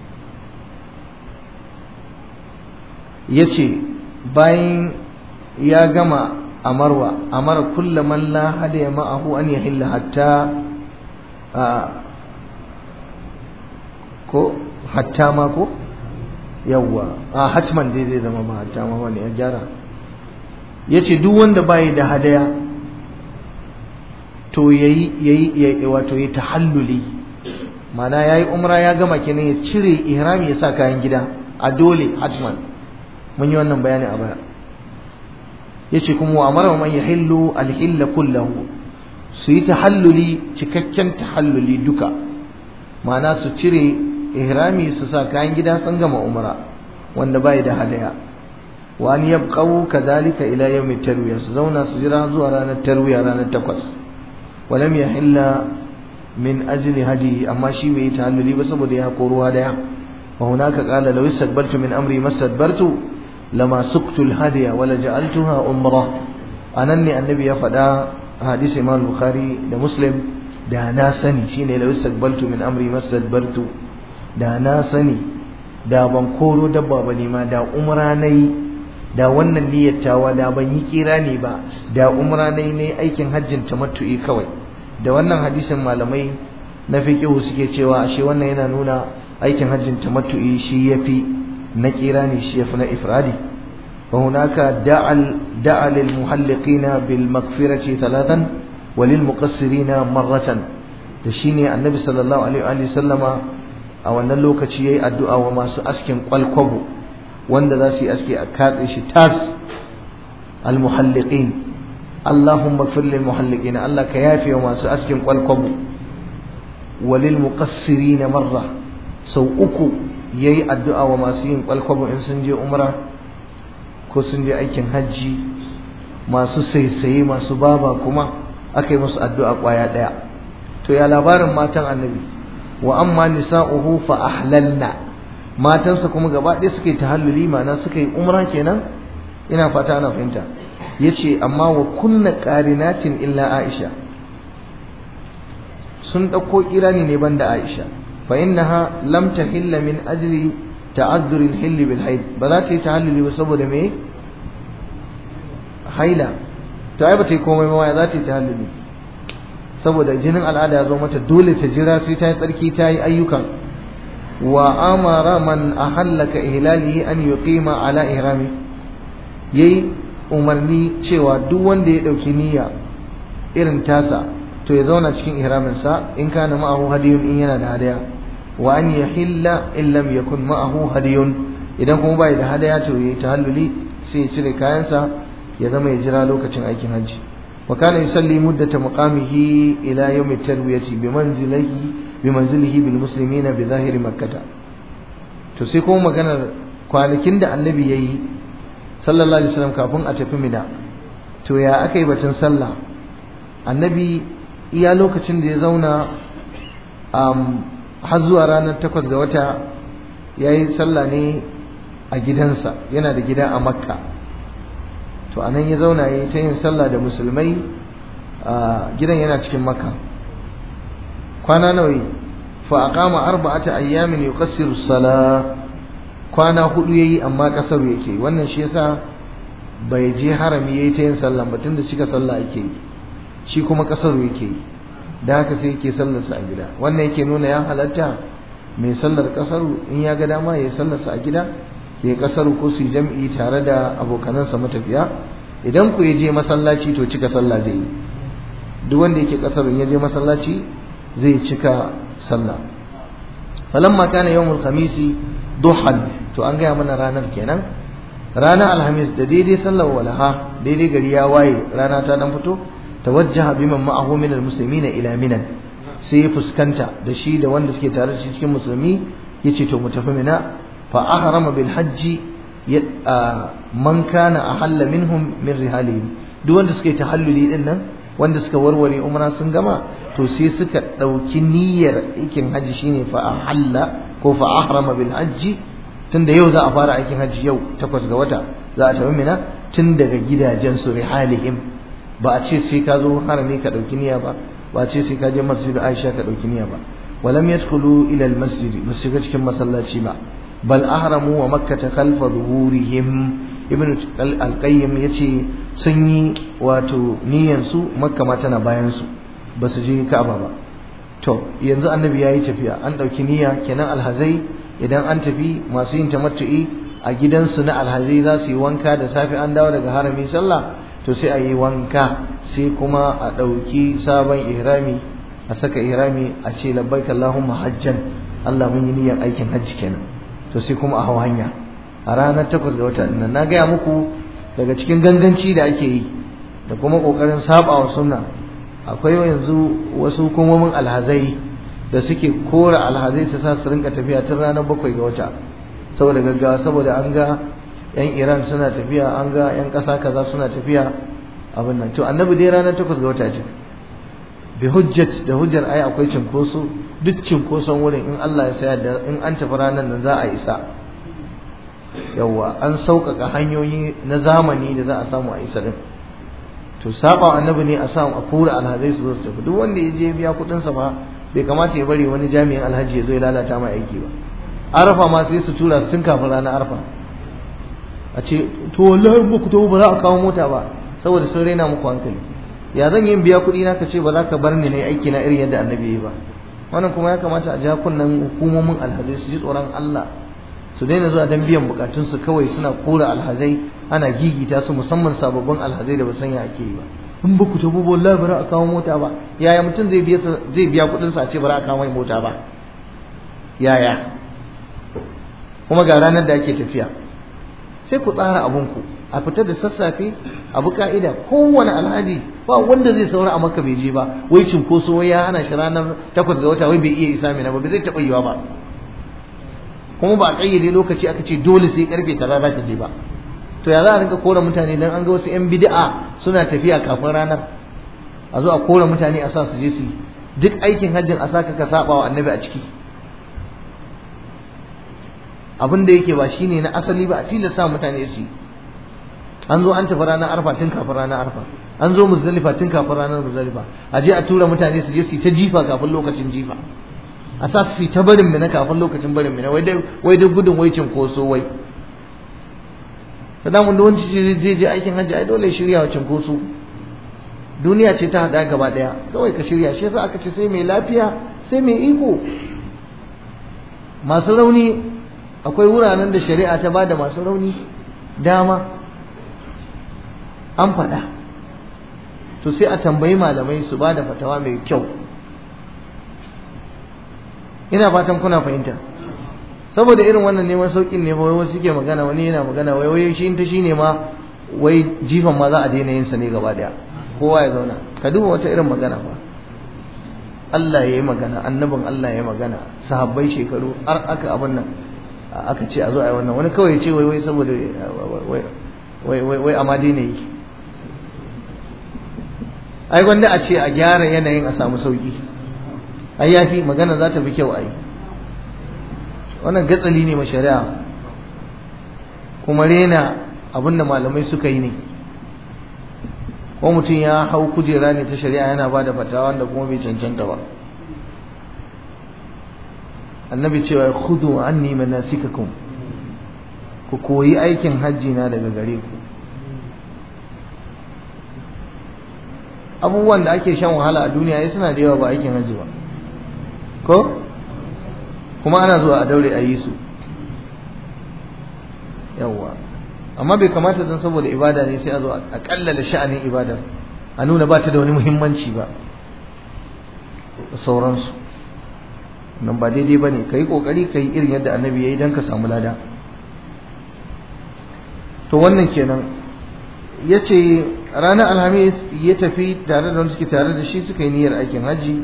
S1: ya ce bayan ya gama a marwa amara kulla man la hada ma'ahu an yahilla hatta ko hatta ma ko yawwa a hatman dai zai zama ba hatta ma wani ya gyara yace duk wanda bai da hadaya to yayi yayi wato yayi tahalluli mana yayi umra ya gama kenan ya cire ihrami ya sa kayan gida a dole hatman mun yi wannan bayani a baya yace kuma wa amara man yahillu al-hilla kullahu su yi tahalluli cikakken tahalluli duka ma'ana su cire ihrami su sa kayan gida sun gama umra wanda bai da hadaya wa an yabqaw kadhalika ila yawm tarwiya su zauna su jira zuwa ranar tarwiya ranar takwas walam yahilla min ajli hadi amma shi bai yi tahalluli ba saboda ya koro hadaya wa hunaka qala law istadbartu min amri mastadbartu lama suktu al-hadiya wala ja'altuha umra anan ne annabi ya faɗa hadisi imam bukhari da muslim da na sani shine law istaqbaltu min amri mastadbartu da na sani da ban koro dabba ba ne ma da umra nayi da wannan niyyar tawa da ban yi kira ne ba da umra nayi ne aikin hajjin tamattu'i kawai da wannan hadisin malamai na fiqh suke cewa ashe wannan yana nuna aikin hajjin tamattu'i shi yafi na kira ne shi yafi na ifradi وهناك دعا دعا للمحلقين بالمغفرة ثلاثا وللمقصرين مرة تشيني النبي صلى الله عليه وآله وسلم a wannan lokaci yayi addu'a wa masu askin kwalkwabo wanda za su yi aski a katse shi tas almuhalliqin Allahumma ighfir lil muhalliqin Allah ka yafe wa masu askin kwalkwabo walil muqassirin marra sau uku yayi addu'a wa masu yin kwalkwabo in sun je umra ko sun je aikin hajji masu saisaye masu baba kuma aka yi musu addu'a kwaya daya to ya labarin matan annabi wa amma nisa'uhu fa ahlalna matansa kuma gaba ɗaya suka yi tahalluli ma'ana suka yi umra kenan ina fata ana fahimta yace amma wa kunna qarinatin illa aisha sun ɗauko kirani ne banda aisha fa innaha lam tahilla min ajli ta'azzur al-hill bil haid ba za ta yi tahalluli ba saboda me haila to ai ba ta yi komai ma za ta yi tahalluli saboda jinin al'ada ya zo mata dole ta jira sai ta yi tsarki ta yi ayyukan wa amara man ahallaka ihlalihi an yuqima ala ihrami yayi umarni cewa duk wanda ya dauki niyya irin tasa to ya zauna cikin ihramin sa in kana ma'ahu hadiyun in yana da hadaya wa an yahilla in lam yakun ma'ahu hadiyun idan kuma bai da hadaya to yayi tahalluli sai ya cire kayansa ya zama ya jira lokacin aikin hajji وكان يصلي مدة مقامه إلى يوم التروية بمنزله بمنزله بالمسلمين بظاهر مكة تسيكو مكان kwanakin da annabi yayi sallallahu alaihi wasallam kafin a tafi mina to ya akai batun sallah annabi iya lokacin da ya zauna um, har zuwa ranar takwas ga wata yayi sallah ne a gidansa yana da gida a makka to anan ya zauna ya ta yin sallah da musulmai a gidan yana cikin makka kwana nawa fa aqama arba'ata ayyamin yuqassiru salah kwana hudu yayi amma kasar yake wannan shi yasa bai je harami yayi ta yin sallah ba tunda cika sallah yake yi shi kuma kasar yake yi da haka sai yake sallar sa a gida wannan yake nuna ya halatta mai sallar kasar in ya ga dama yayi sallar sa a gida ya kasar ko su jam'i tare da abokanansa matafiya idan ku je masallaci to cika sallah zai yi duk wanda yake kasar ya je masallaci zai cika sallah falamma kana yawmul khamisi duhan to an gaya mana ranar kenan ranar alhamis da daidai sallar walaha daidai gari ya waye rana ta dan fito tawajjaha biman ma'ahu min almuslimina ila minan sai fuskanta da shi da wanda suke tare da shi cikin musulmi yace to mu tafi mina fa ahrama bil hajji man kana ahalla minhum min rihalihim duk wanda suke tahalluli din nan wanda suka warware umra sun gama to sai suka ɗauki niyyar aikin hajji shine fa ahalla ko fa ahrama bil hajji tunda yau za a fara aikin hajji yau takwas ga wata za a tafi mina tun daga gidajen su rihalihim ba a ce sai ka zo harami ka ɗauki niyya ba ba a ce sai ka je masjid Aisha ka ɗauki niyya ba walam yadkhulu ila al masjid ba su shiga cikin masallaci ba bal ahramu wa makkata khalfa zuhurihim ibnu al-qayyim yace sun yi wato niyyar su makka ma tana bayan su ba su je ka'aba ba to yanzu annabi yayi tafiya an dauki niyya kenan alhazai idan an tafi masu yin tamattu'i a gidansu na alhazai za su yi wanka da safe an dawo daga harami sallah to sai a yi wanka sai kuma a dauki sabon ihrami a saka ihrami a ce labbaik allahumma hajjan Allah mun yi niyyar aikin hajji kenan to sai kuma a hau hanya a ranar takwas ga wata nan na gaya muku daga cikin ganganci da ake yi da kuma kokarin saba wa sunna akwai yanzu wasu hukumomin alhazai da suke kora alhazai su sa su rinka tafiya tun ranar bakwai ga wata saboda gaggawa saboda an ga yan iran suna tafiya an ga yan ƙasa kaza suna tafiya abin nan to annabi dai ranar takwas ga wata ce bi hujjat da hujjar ai akwai cinkoso duk cinkoson wurin in Allah ya sayar da in an tafi ranar nan za a isa yawwa an sauƙaƙa hanyoyi na zamani da za a samu a isa din to saba annabi ne a samu a kura alhazai su zo su tafi duk wanda ya je biya kuɗin sa ba bai kamata ya bari wani jami'in alhaji ya zo ya lalata mai aiki ba arafa ma sai su tura su tun kafin ranar arfa a ce to wallahi ba ku tafi ba za a kawo mota ba saboda sun raina muku hankali ya zan yi biya kuɗi na ka ce ba za ka bar ni na aiki na irin yadda annabi ya yi ba wannan kuma ya kamata a ja kunnen hukumomin alhazai su ji tsoron Allah su daina zuwa dan biyan bukatunsu kawai suna kora alhazai ana gigita su musamman sababbin alhazai da ba san ya ake yi ba in ba ku tabu wallahi bara a kawo mota ba yaya mutum zai biya zai biya kuɗin sa a ce bara a kawo mai mota ba yaya kuma ga ranar da ake tafiya sai ku tsara abunku a fita da sassafe abu ka'ida kowane alhaji ba wanda zai saura a maka bai je ba wai cinkoso wai ya hana shi ranar takwas ga wata wai bai iya isa mina ba bai zai taɓa yiwa ba kuma ba a ƙayyade lokaci aka ce dole sai karfe kaza za ka je ba to ya za a rinka kora mutane dan an ga wasu yan bid'a suna tafiya kafin ranar a zo a kora mutane a sa su je su duk aikin hajjin a saka ka saba wa annabi a ciki abin da yake ba shine na asali ba a tilasta mutane su yi an zo an tafi ranar arfa tun kafin ranar arfa an zo muzdalifa tun kafin ranar muzdalifa a je a tura mutane su je su ta jifa kafin lokacin jifa a sa su ta barin mina kafin lokacin barin mina wai dai wai dai gudun wai cinkoso wai ta damun da wani zai je aikin hajji ai dole shirya wa cinkoso duniya ce ta hada gaba daya kawai ka shirya shi yasa aka ce sai mai lafiya sai mai iko masu rauni akwai wuraren da shari'a ta bada masu rauni dama an faɗa to sai a tambayi malamai su ba da fatawa mai kyau ina fatan kuna fahimta saboda irin wannan neman saukin ne wai wasu suke magana wani yana magana wai wai shi ta shine ma wai jifan ma za a daina yin sa ne gaba daya kowa ya zauna ka duba wata irin magana fa Allah ya yi magana annabin Allah ya yi magana sahabbai shekaru har aka abin nan aka ce a zo a yi wannan wani kawai ya ce wai wai saboda wai wai wai amma daina yi ai gwanda a ce a gyara yanayin a samu sauki ai yafi magana za ta fi kyau ai wannan gatsali ne ma shari'a kuma rena abinda malamai suka yi ne ko mutum ya hau kujera ne ta shari'a yana ba da fatawa wanda kuma bai cancanta ba annabi cewa khudhu anni manasikakum ku koyi aikin hajji na daga gare ku abubuwan da ake shan wahala a duniya ya suna da yawa ba aikin hajji ba ko kuma ana zuwa a daure a yi su yawwa amma bai kamata don saboda ibada ne sai a zo a kallala sha'anin ibadar a nuna ba ta da wani muhimmanci ba da sauransu nan ba daidai ba ne ka yi ƙoƙari ka yi irin yadda annabi ya yi don ka samu lada to wannan kenan ya ce ranar alhamis ya tafi tare da wanda suke tare da shi suka yi niyyar aikin hajji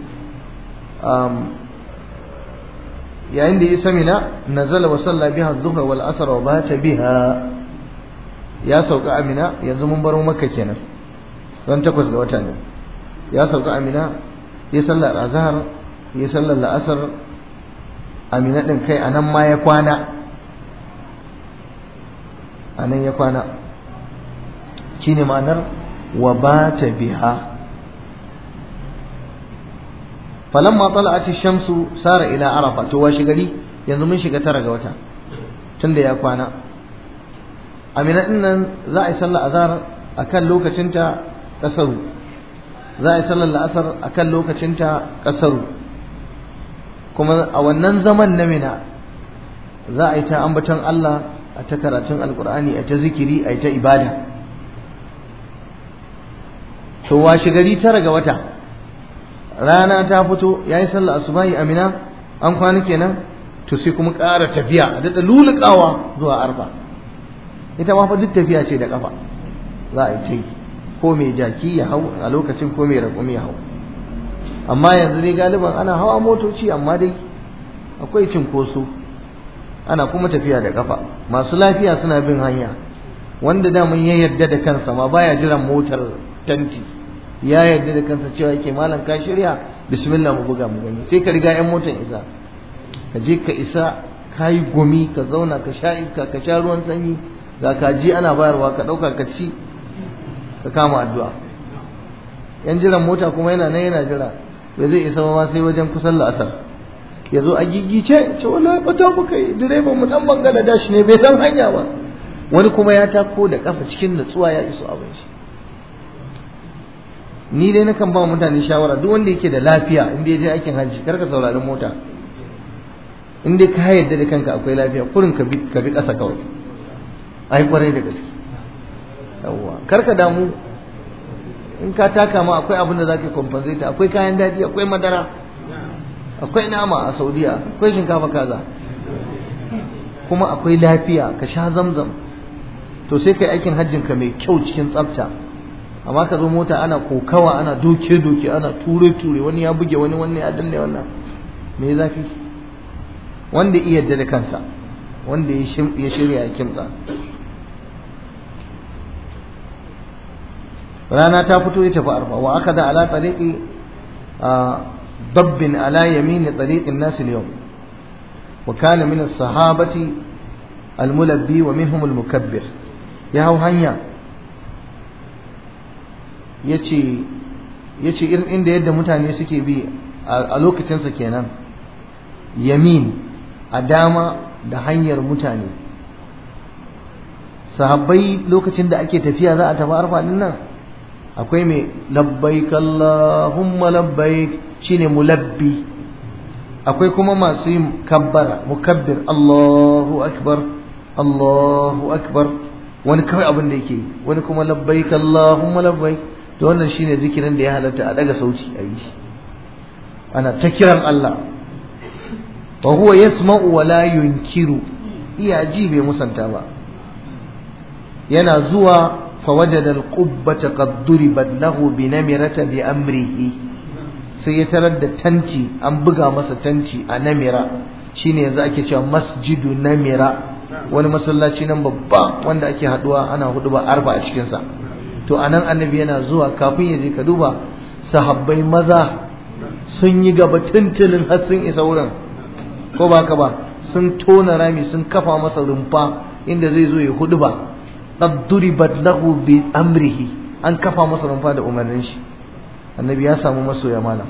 S1: yayin da ya isa mina nazala wa salla biha dhuhra wal asr wa bata biha ya sauka amina yanzu mun baro makka kenan ran takwas ga wata ne ya sauka amina ya sallar azhar ya sallar la'asar amina din kai anan ma ya kwana anan ya kwana shine ma'anar wa bata biha falamma tala'at ash-shamsu sara ila arafa to washi gari yanzu mun shiga tara ga wata tunda ya kwana amina din nan za a yi sallar azhar akan lokacinta kasaru za a yi sallar la'asar akan lokacinta kasaru kuma a wannan zaman na mina za a yi ta ambaton Allah a ta karatun alkur'ani a ta zikiri a ta ibada to washi gari tara ga wata rana ta fito ya yi sallah asubahi amina an kwana kenan to sai kuma ƙara tafiya a daɗa lulukawa zuwa arfa ita ma fa duk tafiya ce da ƙafa za a yi ta yi ko mai jaki ya hau a lokacin ko mai raƙumi ya hau amma yanzu dai galiban ana hawa motoci amma dai akwai cinkoso ana kuma tafiya da ƙafa masu lafiya suna bin hanya wanda daman ya yarda da kansa ma baya jiran motar tanti ya yarda da kansa cewa yake malam ka shirya bismillah mu buga mu gani sai ka riga yan motan isa ka je ka isa ka yi gumi ka zauna ka sha iska ka sha ruwan sanyi ga kaji ana bayarwa ka ɗauka ka ci ka kama addu'a yan jiran mota kuma yana nan yana jira bai zai isa ma sai wajen kusan la'asar ya zo a gigice ce wala bata muka yi direban mu dan bangladesh ne bai san hanya ba wani kuma ya tako da kafa cikin nutsuwa ya iso abin shi ni dai nakan ba mutane shawara duk wanda yake da lafiya inda ya je aikin hajji kar ka saurari mota in dai ka yarda da kanka akwai lafiya kurin ka bi ka bi ƙasa kawai ai kwarai da gaske yawwa kar ka damu in ka taka ma akwai abin da zaka compensate akwai kayan daɗi akwai madara akwai nama a Saudiya akwai shinkafa kaza kuma akwai lafiya ka sha zamzam to sai kai aikin hajjin ka mai kyau cikin tsafta amma ka zo mota ana kokawa ana doke doke ana ture ture wani ya buge wani wani ya danne wannan me zafi wanda iya yarda da kansa wanda ya shirya ya kimtsa rana ta fito ya tafi arfa wa aka da ala tariqi dabbin ala yamini tariqin nas al-yawm wa kana min as-sahabati al-mulabbi wa minhum al-mukabbir ya hau hanya yace yace irin inda yadda mutane suke bi a lokacinsa kenan yamin a dama da hanyar mutane sahabbai lokacin da ake tafiya za a tafi arfa din nan akwai mai labbaik Allahumma labbaik shine mulabbi akwai kuma masu yin kabbara mukabbir Allahu akbar Allahu akbar wani kawai abin da yake wani kuma labbaik Allahumma labbaik to wannan shine zikirin da ya halatta a daga sauci a yi ana ta kiran Allah wa huwa yasma'u wa la yunkiru iya ji bai musanta ba yana zuwa فوجد القبة قد ضربت له بنمرة بأمره sai ya tarar da tanti an buga masa tanti a namira shine yanzu ake cewa masjidu namira wani masallaci nan babba wanda ake haduwa ana hudu ba arba a cikinsa to anan annabi yana zuwa kafin ya je ka duba sahabbai maza sun yi gaba tuntunin har sun isa wurin ko ba ka ba sun tona rami sun kafa masa rumfa inda zai zo ya hudu ba qad duribat lahu bi amrihi an kafa masa rumfa da umarnin shi annabi ya samu masoya malam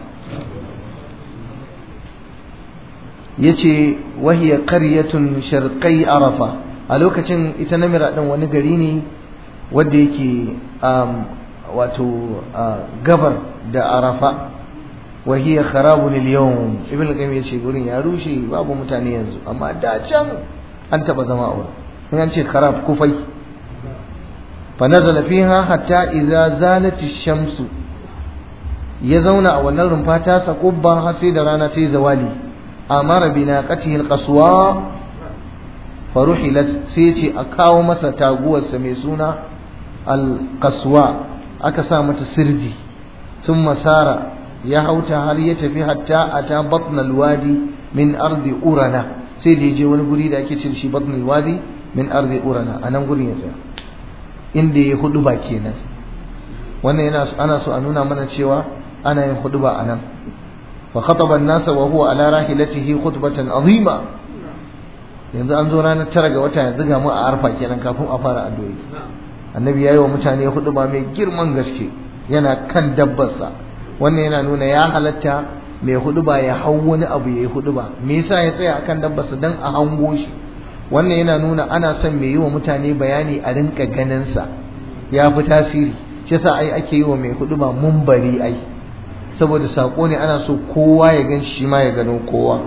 S1: yace wahiya qaryatun sharqai arafa a lokacin ita namira din wani gari ne wanda yake wato gabar da arafa wahiya kharabun al-yawm ibn al-qayyim yace gurin ya rushe babu mutane yanzu amma da can an taba zama a wurin in an ce kharab kufai fa nazala fiha hatta idza zalat ash-shamsu ya zauna a wannan rumfa ta sa kubba har sai da rana ta yi zawali amara bi naqatihi al-qaswa faruhilat sai ce a kawo masa taguwarsa mai suna al-qaswa aka sa mata sirji sun masara ya hauta har ya tafi hatta ata batnal wadi min ardi urana sai da je wani guri da ake ce shi batnal wadi min ardi urana anan gurin ya tsaya inda ya hudu ba kenan wannan yana ana so a nuna mana cewa ana yin hudu ba anan fa khataba an-nasa wa huwa ala rahilatihi khutbatan azima yanzu an zo ranar tara ga wata yanzu ga mu a arfa kenan kafin a fara addu'o'i annabi yayi wa mutane hudu ba mai girman gaske yana kan dabbarsa wannan yana nuna ya halatta mai hudu ba ya hau wani abu ya yi hudu ba me yasa ya tsaya akan dabbarsa dan a hango shi wannan yana nuna ana son mai yi wa mutane bayani a rinka ganin sa ya fi tasiri shi yasa ai ake yi wa mai hudu ba mumbari ai saboda sako ne ana so kowa ya gan shi ma ya gano kowa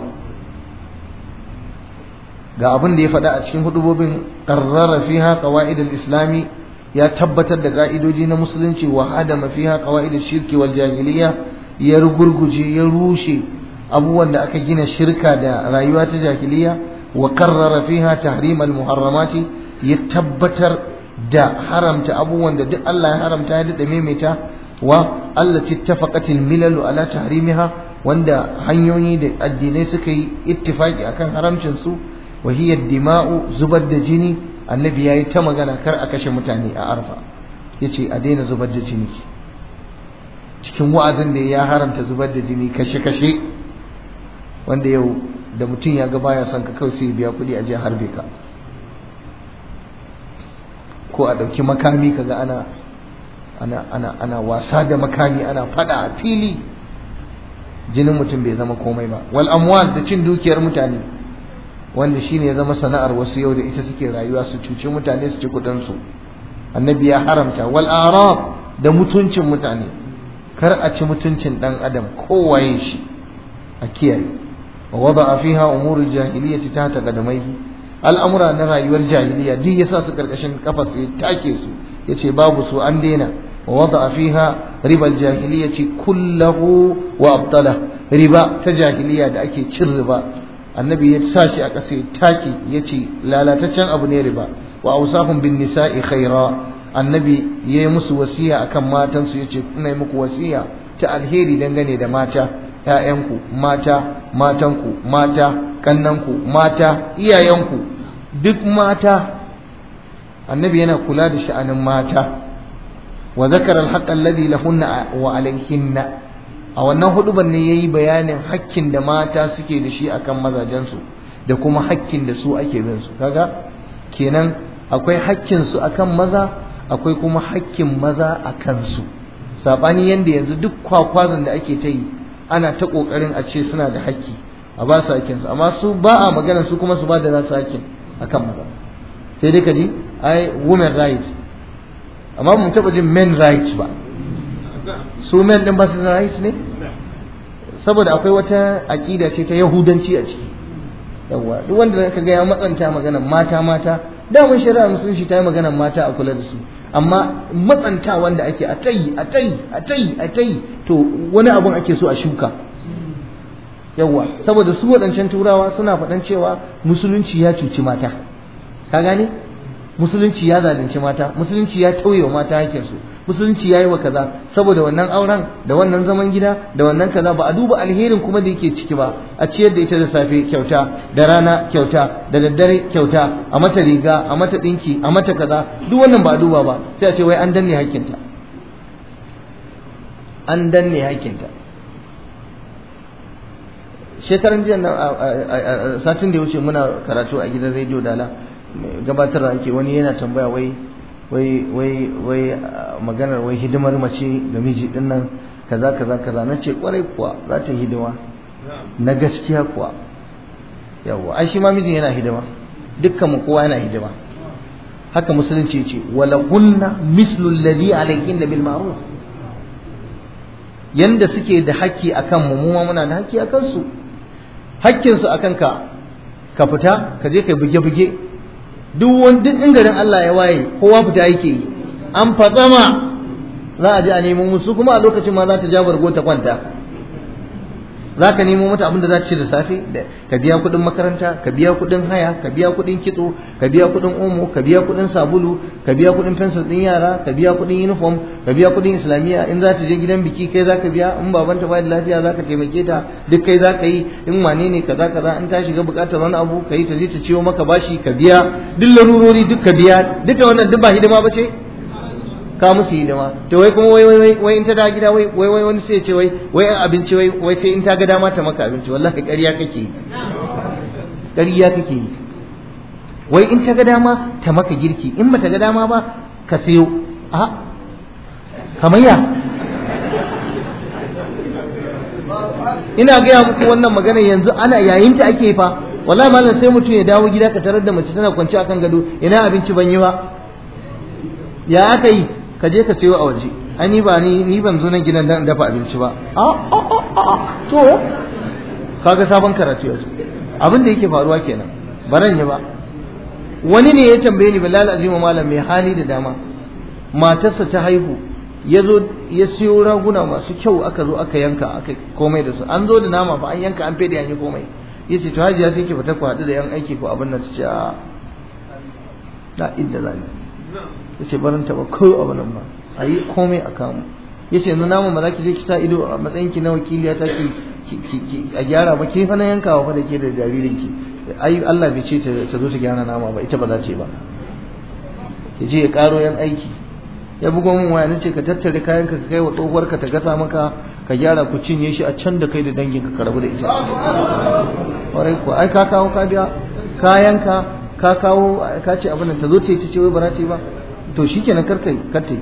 S1: ga abin da ya faɗa a cikin hudubobin qarrara fiha qawaid al-islami ya tabbatar da ka'idoji na musulunci wa hadama fiha qawaid shirki wal jahiliya ya rugurguje ya rushe abubuwan da aka gina shirka da rayuwa ta jahiliya wa karrara fiha tahrim al muharramati ya tabbatar da haramta abubuwan da duk Allah ya haramta ya dada maimaita wa allati ittafaqat al milal ala tahrimiha wanda hanyoyi da addinai suka yi ittifaki akan haramcin su wa hiya dima'u zubar da jini annabi ya yi ta magana kar a kashe mutane a arfa ya ce a daina zubar da jini cikin wa'azin da ya haramta zubar da jini kashe-kashe wanda yau da mutum ya ga baya son ka kawai sai biya kuɗi a je harbe ka ko a ɗauki makami kaga ana ana ana ana wasa da makami ana faɗa a fili jinin mutum bai zama komai ba wal amwal da cin dukiyar mutane wanda shine ya zama sana'ar wasu yau da ita suke rayuwa su cuci mutane su ci kudin su annabi ya haramta wal arab da mutuncin mutane kar a ci mutuncin dan adam kowaye shi a kiyaye wa wada'a fiha umurul jahiliyyati tahta qadamaihi al'amura na rayuwar jahiliya duk yasa su karkashin kafa su take su yace babu su an daina wa wada'a fiha ribal jahiliyyati kullahu wa abtala riba ta jahiliya da ake cin riba annabi ya sa shi a ƙasa ya take ya ce lalataccen abu ne riba wa ausahum bin nisa'i khaira annabi ya yi musu wasiya akan matansu ya ce ina yi muku wasiya ta alheri dangane da mata ‘ya'yanku mata matanku mata kannanku mata iyayenku duk mata annabi yana kula da sha'anin mata wa zakara alhaqqa alladhi lahunna wa alayhinna a wannan huduban ne yayi bayanin hakkin da mata suke da shi akan mazajensu da kuma hakkin da su ake bin su kaga kenan akwai hakkin su akan maza akwai kuma hakkin maza akan su sabani yanda yanzu duk kwakwazon da ake ta yi ana ta kokarin a ce suna da hakki a ba su hakkin su amma su ba a magana su kuma su ba da nasu hakkin akan maza sai dai kaji ai women rights amma mun taba jin men rights ba su men din ba su da rights ne saboda akwai wata aƙida ce ta yahudanci a ciki yawa duk wanda ka ga ya matsanta maganar mata mata daman shari'a musulunci ta yi maganar mata a kula da su amma matsanta wanda ake a tayi a tayi a tayi a tayi to wani abun ake so a shuka yawa saboda su waɗancan turawa suna faɗan cewa musulunci ya cuci mata ka gane musulunci ya zalunci mata musulunci ya tauye wa mata hakinsu musulunci ya yi wa kaza saboda wannan auren da wannan zaman gida da wannan kaza ba a duba alherin kuma da yake ciki ba a ciyar da ita da safe kyauta da rana kyauta da daddare kyauta a mata riga a mata dinki a mata kaza duk wannan ba a duba ba sai a ce wai an danne hakinta an danne hakinta shekaran jiya nan satin da ya wuce muna karatu a gidan rediyo dala gabatar da ake wani yana tambaya wai wai wai wai maganar wai hidimar mace ga miji din nan kaza kaza kaza na ce kwarai kuwa za ta yi hidima na gaskiya kuwa yawa ai shi ma mijin yana hidima dukkan mu kowa yana hidima haka musulunci ce wala kunna mislu alladhi alayhinna bil ma'ruf yanda suke da haƙƙi akan mu mu ma muna da haƙƙi akan su haƙƙin su akan ka ka fita ka je kai buge buge duk wani duk in garin Allah ya waye kowa fita yake yi an fatsama za a je a nemo musu kuma a lokacin ma za ta ja bargo ta kwanta za ka nemo mata abin da za ta ci da safe ka biya kuɗin makaranta ka biya kuɗin haya ka biya kuɗin kitso ka biya kuɗin omo ka biya kuɗin sabulu ka biya kuɗin fensir ɗin yara ka biya kuɗin uniform ka biya kuɗin islamiyya in za ta je gidan biki kai za ka biya in babanta ba da lafiya za ka taimake ta duk kai za ka yi in wane ne kaza kaza in ta shiga buƙatar wani abu ka yi ta je ta ciwo maka bashi ka biya duk larurori duk ka biya duka wannan duk ba hidima ba ce ka musu hidima to wai kuma wai wai wai in ta da gida wai wai wai wani sai ya ce wai wai abinci wai wai sai in ta ga dama ta maka abinci wallahi ƙarya kake yi ƙarya kake yi wai in ta ga dama ta maka girki in ba ta ga dama ba ka sayo a kamar ya ina gaya muku wannan magana yanzu ana yayin ta ake fa wallahi malam sai mutum ya dawo gida ka tarar da mace tana kwance akan gado ina abinci ban yi ba ya aka yi ka je ka sayo a waje ani ba ni ni ban zo nan gidan dan dafa abinci ba a a a to kaga sabon karatu yanzu abin da yake faruwa kenan baran yi ba wani ne ya tambaye ni bilal azima malam mai hali da dama matarsa ta haihu ya zo ya siyo raguna masu kyau aka zo aka yanka aka komai da su an zo da nama fa an yanka an fede an yi komai yace to hajiya sai ki fita ku haɗu da yan aiki ko abin nan su ce a na idda zani ya ce barin taɓa ko abu nan ba a yi komai a kamu ya ce nuna mu ba za ki je ki sa ido a matsayin ki na wakiliya ta ki a gyara ba ke fana yankawa fa da ke da jaririn ki ai Allah bai ce ta zo ta gyara nama ba ita ba za ta yi ba ya je ya karo yan aiki ya bugo min waya nace ka tattare kayan ka kai wa tsohuwar ka ta gasa maka ka gyara ku cinye shi a can da kai da dangin ka rabu da ita kwarai ko ai ka kawo ka biya kayan ka ka kawo ka ce abin ta zo ta yi ta ce wai ba za ta yi ba to shikenan karkai kartai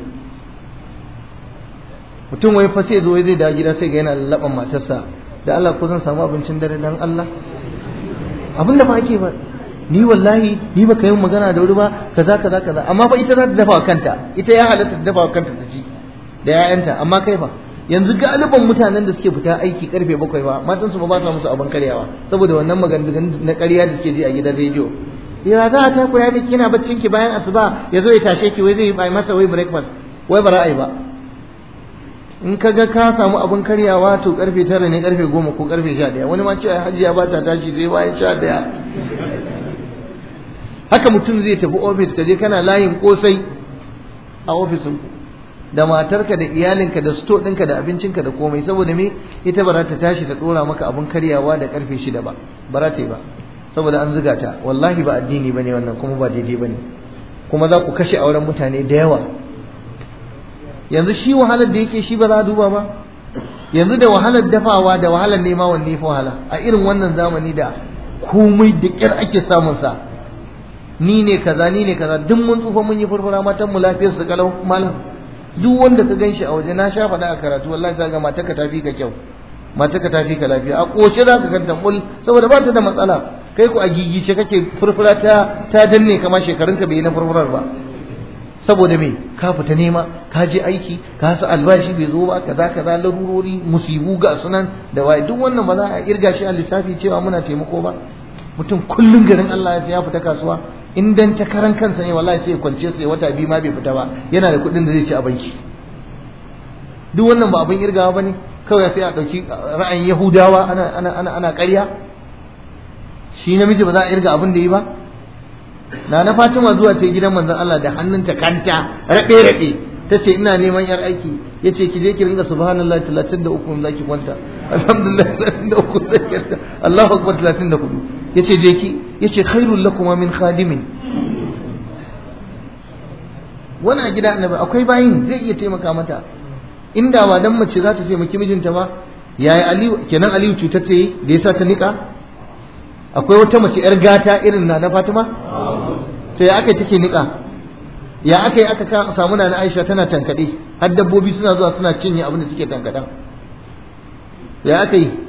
S1: mutum wai fa sai zo zai da gida sai ga yana lallaban matarsa da Allah ko zan samu abincin dare dan Allah abin da ba ake ba ni wallahi ni ba yi magana da wuri ba kaza kaza kaza amma fa ita za ta dafa wa kanta ita ya halatta ta dafa wa kanta ta ci da ƴaƴanta amma kai fa yanzu galiban mutanen da suke fita aiki karfe bakwai ba matan su ba ba sa musu abin karyawa saboda wannan maganganun na ƙarya da suke ji a gidan rediyo ya za a taku ya miki yana baccin ki bayan asuba ya zo ya tashe ki wai zai yi masa wai breakfast wai ba ra'ayi ba in ka ga ka samu abin karyawa to karfe tara ne karfe goma ko karfe sha ɗaya wani ma ce hajiya ba ta tashi sai bayan sha ɗaya haka mutum zai tafi ofis ka je kana layin kosai a ofisin ku da matarka da iyalinka da sto ɗinka da abincinka da komai saboda me ita ba za ta tashi ta ɗora maka abin karyawa da karfe shida ba ba za ta yi ba saboda an zuga ta wallahi ba addini bane wannan kuma ba daidai bane kuma za ku kashe auren mutane da yawa yanzu shi wahalar da yake shi ba za a duba ba yanzu da wahalar dafawa da wahalar nema wanne ya fi wahala a irin wannan zamani da komai da ƙyar ake samun sa ni ne kaza ni ne kaza duk mun tsufa mun yi furfura matan mu lafiyar su kalau malam duk wanda ka ganshi a waje na sha faɗa a karatu wallahi ka ga matarka ta fi ka kyau matarka ta fi ka lafiya a ƙoshe za ka ganta mul saboda ba ta da matsala kai ku a gigice kake furfura ta ta danne kamar shekarunka bai yi na furfurar ba saboda me ka fita nema ka je aiki ka sa albashi bai zo ba kaza kaza larurori musibu ga sunan da waye duk wannan ba za a irga shi a lissafi cewa muna taimako ba mutum kullum garin Allah ya ya fita kasuwa in dan ta karan kansa ne wallahi sai ya kwance sai wata biyu ma bai fita ba yana da kuɗin da zai ci a banki duk wannan ba abin irgawa bane kawai sai a ɗauki ra'ayin Yahudawa ana ana ana ana ƙarya shi namiji ba za a irga abin da yi ba na na Fatima zuwa ta gidan manzon Allah da hannunta kanta rabe rabe tace ina neman yar aiki yace ki je ki ringa subhanallahi 33 in zaki kwanta alhamdulillah 33 zaki Allahu akbar 34 yace je ki yace khairul lakum min khadimin wannan gida annabi akwai bayin zai iya taimaka mata inda ba dan mace za ta taimaki mijinta ba yayi aliyu kenan aliyu cutar ta yi da yasa ta nika akwai wata mace yar gata irin na na Fatima to ya aka take nika ya aka yi aka samu na Aisha tana tankade har dabbobi suna zuwa suna cinye abin da suke tankadan ya aka yi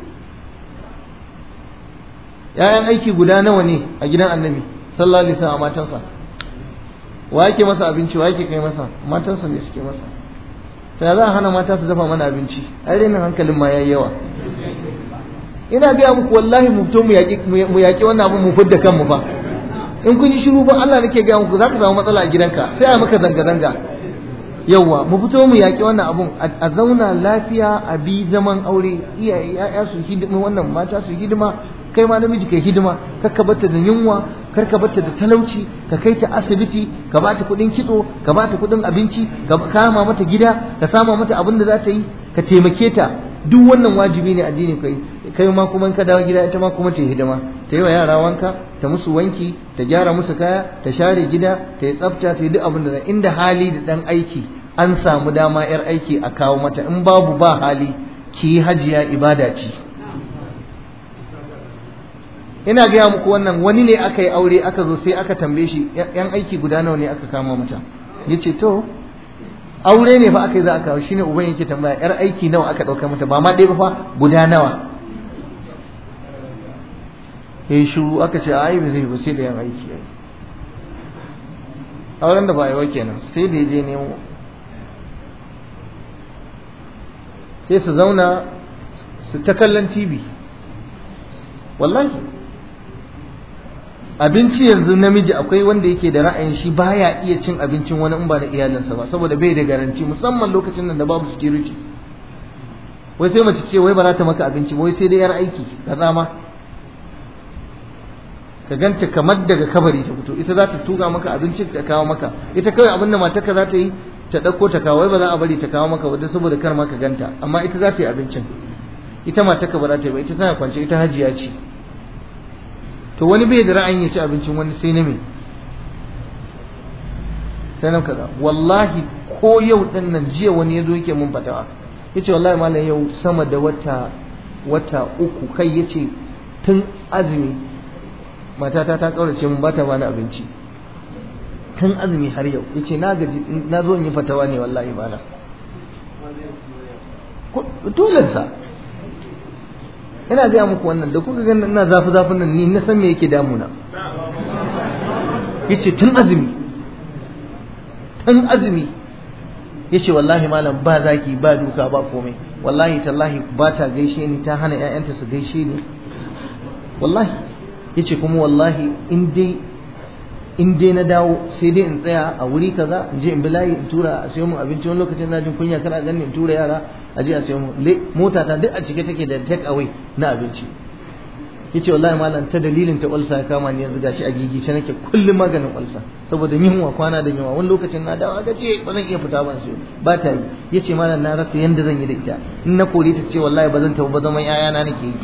S1: ‘ya'yan aiki guda nawa ne a gidan annabi sallallahu alaihi wasallam matansa wa yake masa abinci wa yake kai masa matansa ne suke masa ta za a hana mata su dafa mana abinci ai renin hankalin ma yayi yawa ina biya muku wallahi mu fito mu yaƙi wannan abin mu fidda kanmu fa in kun yi shiru ba Allah nake gaya muku za ka samu matsala a gidanka sai a maka zanga-zanga yawwa mu fito mu yaƙi wannan abun a zauna lafiya a bi zaman aure iyaye ya'ya su hidima wannan mata su hidima kai ma namiji kai hidima kar ka bata da yunwa kar ka bata da talauci ka kai ta asibiti ka bata kuɗin kitso ka bata kuɗin abinci ka kama mata gida ka sama mata abin da za ta yi ka taimake ta duk wannan wajibi ne addini kai kai ma kuma ka dawo gida ita ma kuma ta yi hidima ta yi wa yara wanka ta musu wanki ta gyara musu kaya ta share gida ta yi tsafta ta yi duk abin da inda hali da dan aiki an samu dama yar aiki a kawo mata in babu ba hali ki yi hajiya ibada ce ina gaya muku wannan wani ne aka yi aure aka zo sai aka tambaye shi yan aiki guda nawa ne aka kama mata yace to aure ne fa aka yi za a kawo shine uban yake tambaya yar aiki nawa aka dauka mata ba ma ɗaya ba fa guda nawa yayi shiru aka ce ai ba zai ba sai da yan aiki auren da ba a yi wa kenan sai da je nemo sai su zauna su ta kallon tv wallahi abinci yanzu namiji akwai wanda yake da ra'ayin shi baya iya cin abincin wani in ba da iyalinsa ba saboda bai da garanti musamman lokacin nan da babu security wai sai mace ce wai ba za ta maka abinci wai sai dai yar aiki ka tsama ka ganta kamar daga kabari ta fito ita za ta tuga maka abinci ta kawo maka ita kawai abin da matarka za ta yi ta ɗauko ta kawo wai ba za a bari ta kawo maka wadda saboda kar ma ka ganta amma ita za ta yi abincin ita matarka ba za ta yi ba ita tana kwance ita hajiya ce to wani bai da ra'ayin ya ci abincin wani sai na me sai nan kaza wallahi ko yau din nan jiya wani ya zo yake mun fatawa yace wallahi malam yau sama da wata wata uku kai yace tun azumi matata ta kaurace mun bata bani abinci tun azumi har yau yace na gaji na zo in yi fatawa ne wallahi malam dole sa ina gaya muku wannan da kuka ganin ina zafi zafin nan ni na san me yake damuna yace tun azumi tun azumi yace wallahi malam ba zaki ba duka ba komai wallahi tallahi ba ta gaishe ni ta hana ƴaƴanta su gaishe ni wallahi yace kuma wallahi in dai in dai na dawo sai dai in tsaya a wuri kaza in je in bi layi in tura a sayo mun abinci wani lokacin na jin kunya kana ganin in tura yara a je a sayo mun mota ta duk a cike take da take away na abinci yace wallahi malam ta dalilin ta ulsa ya kama ni yanzu gashi a gigice nake kullum maganin ulsa saboda yunwa kwana da yunwa wani lokacin na dawo ga ce ba zan iya fita ban sayo ba ta yi yace malam na rasa yanda zan yi da ita in na kore ta ce wallahi ba zan tafi ba zaman yayana nake yi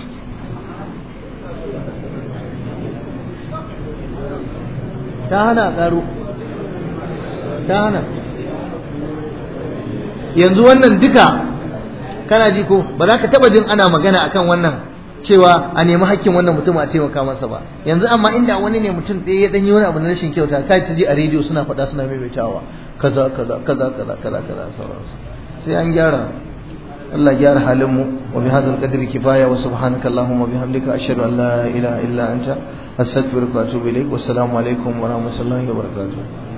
S1: ta hana ƙaro ta hana yanzu wannan duka kana ji ko ba za ka taba jin ana magana akan wannan cewa a nemi hakkin wannan mutum a taimaka masa ba yanzu amma inda wani ne mutum ɗaya ya ɗanyi wani abu na rashin kyauta kai ta ji a rediyo suna faɗa suna maimaitawa kaza kaza kaza kaza kaza kaza sauransu sai an gyara Allah gyara halin mu wa bi hadzal qadri kifaya wa subhanaka allahumma bihamdika ashhadu an la ilaha illa anta astaghfiruka wa atubu ilaik wa assalamu alaikum wa rahmatullahi wa barakatuh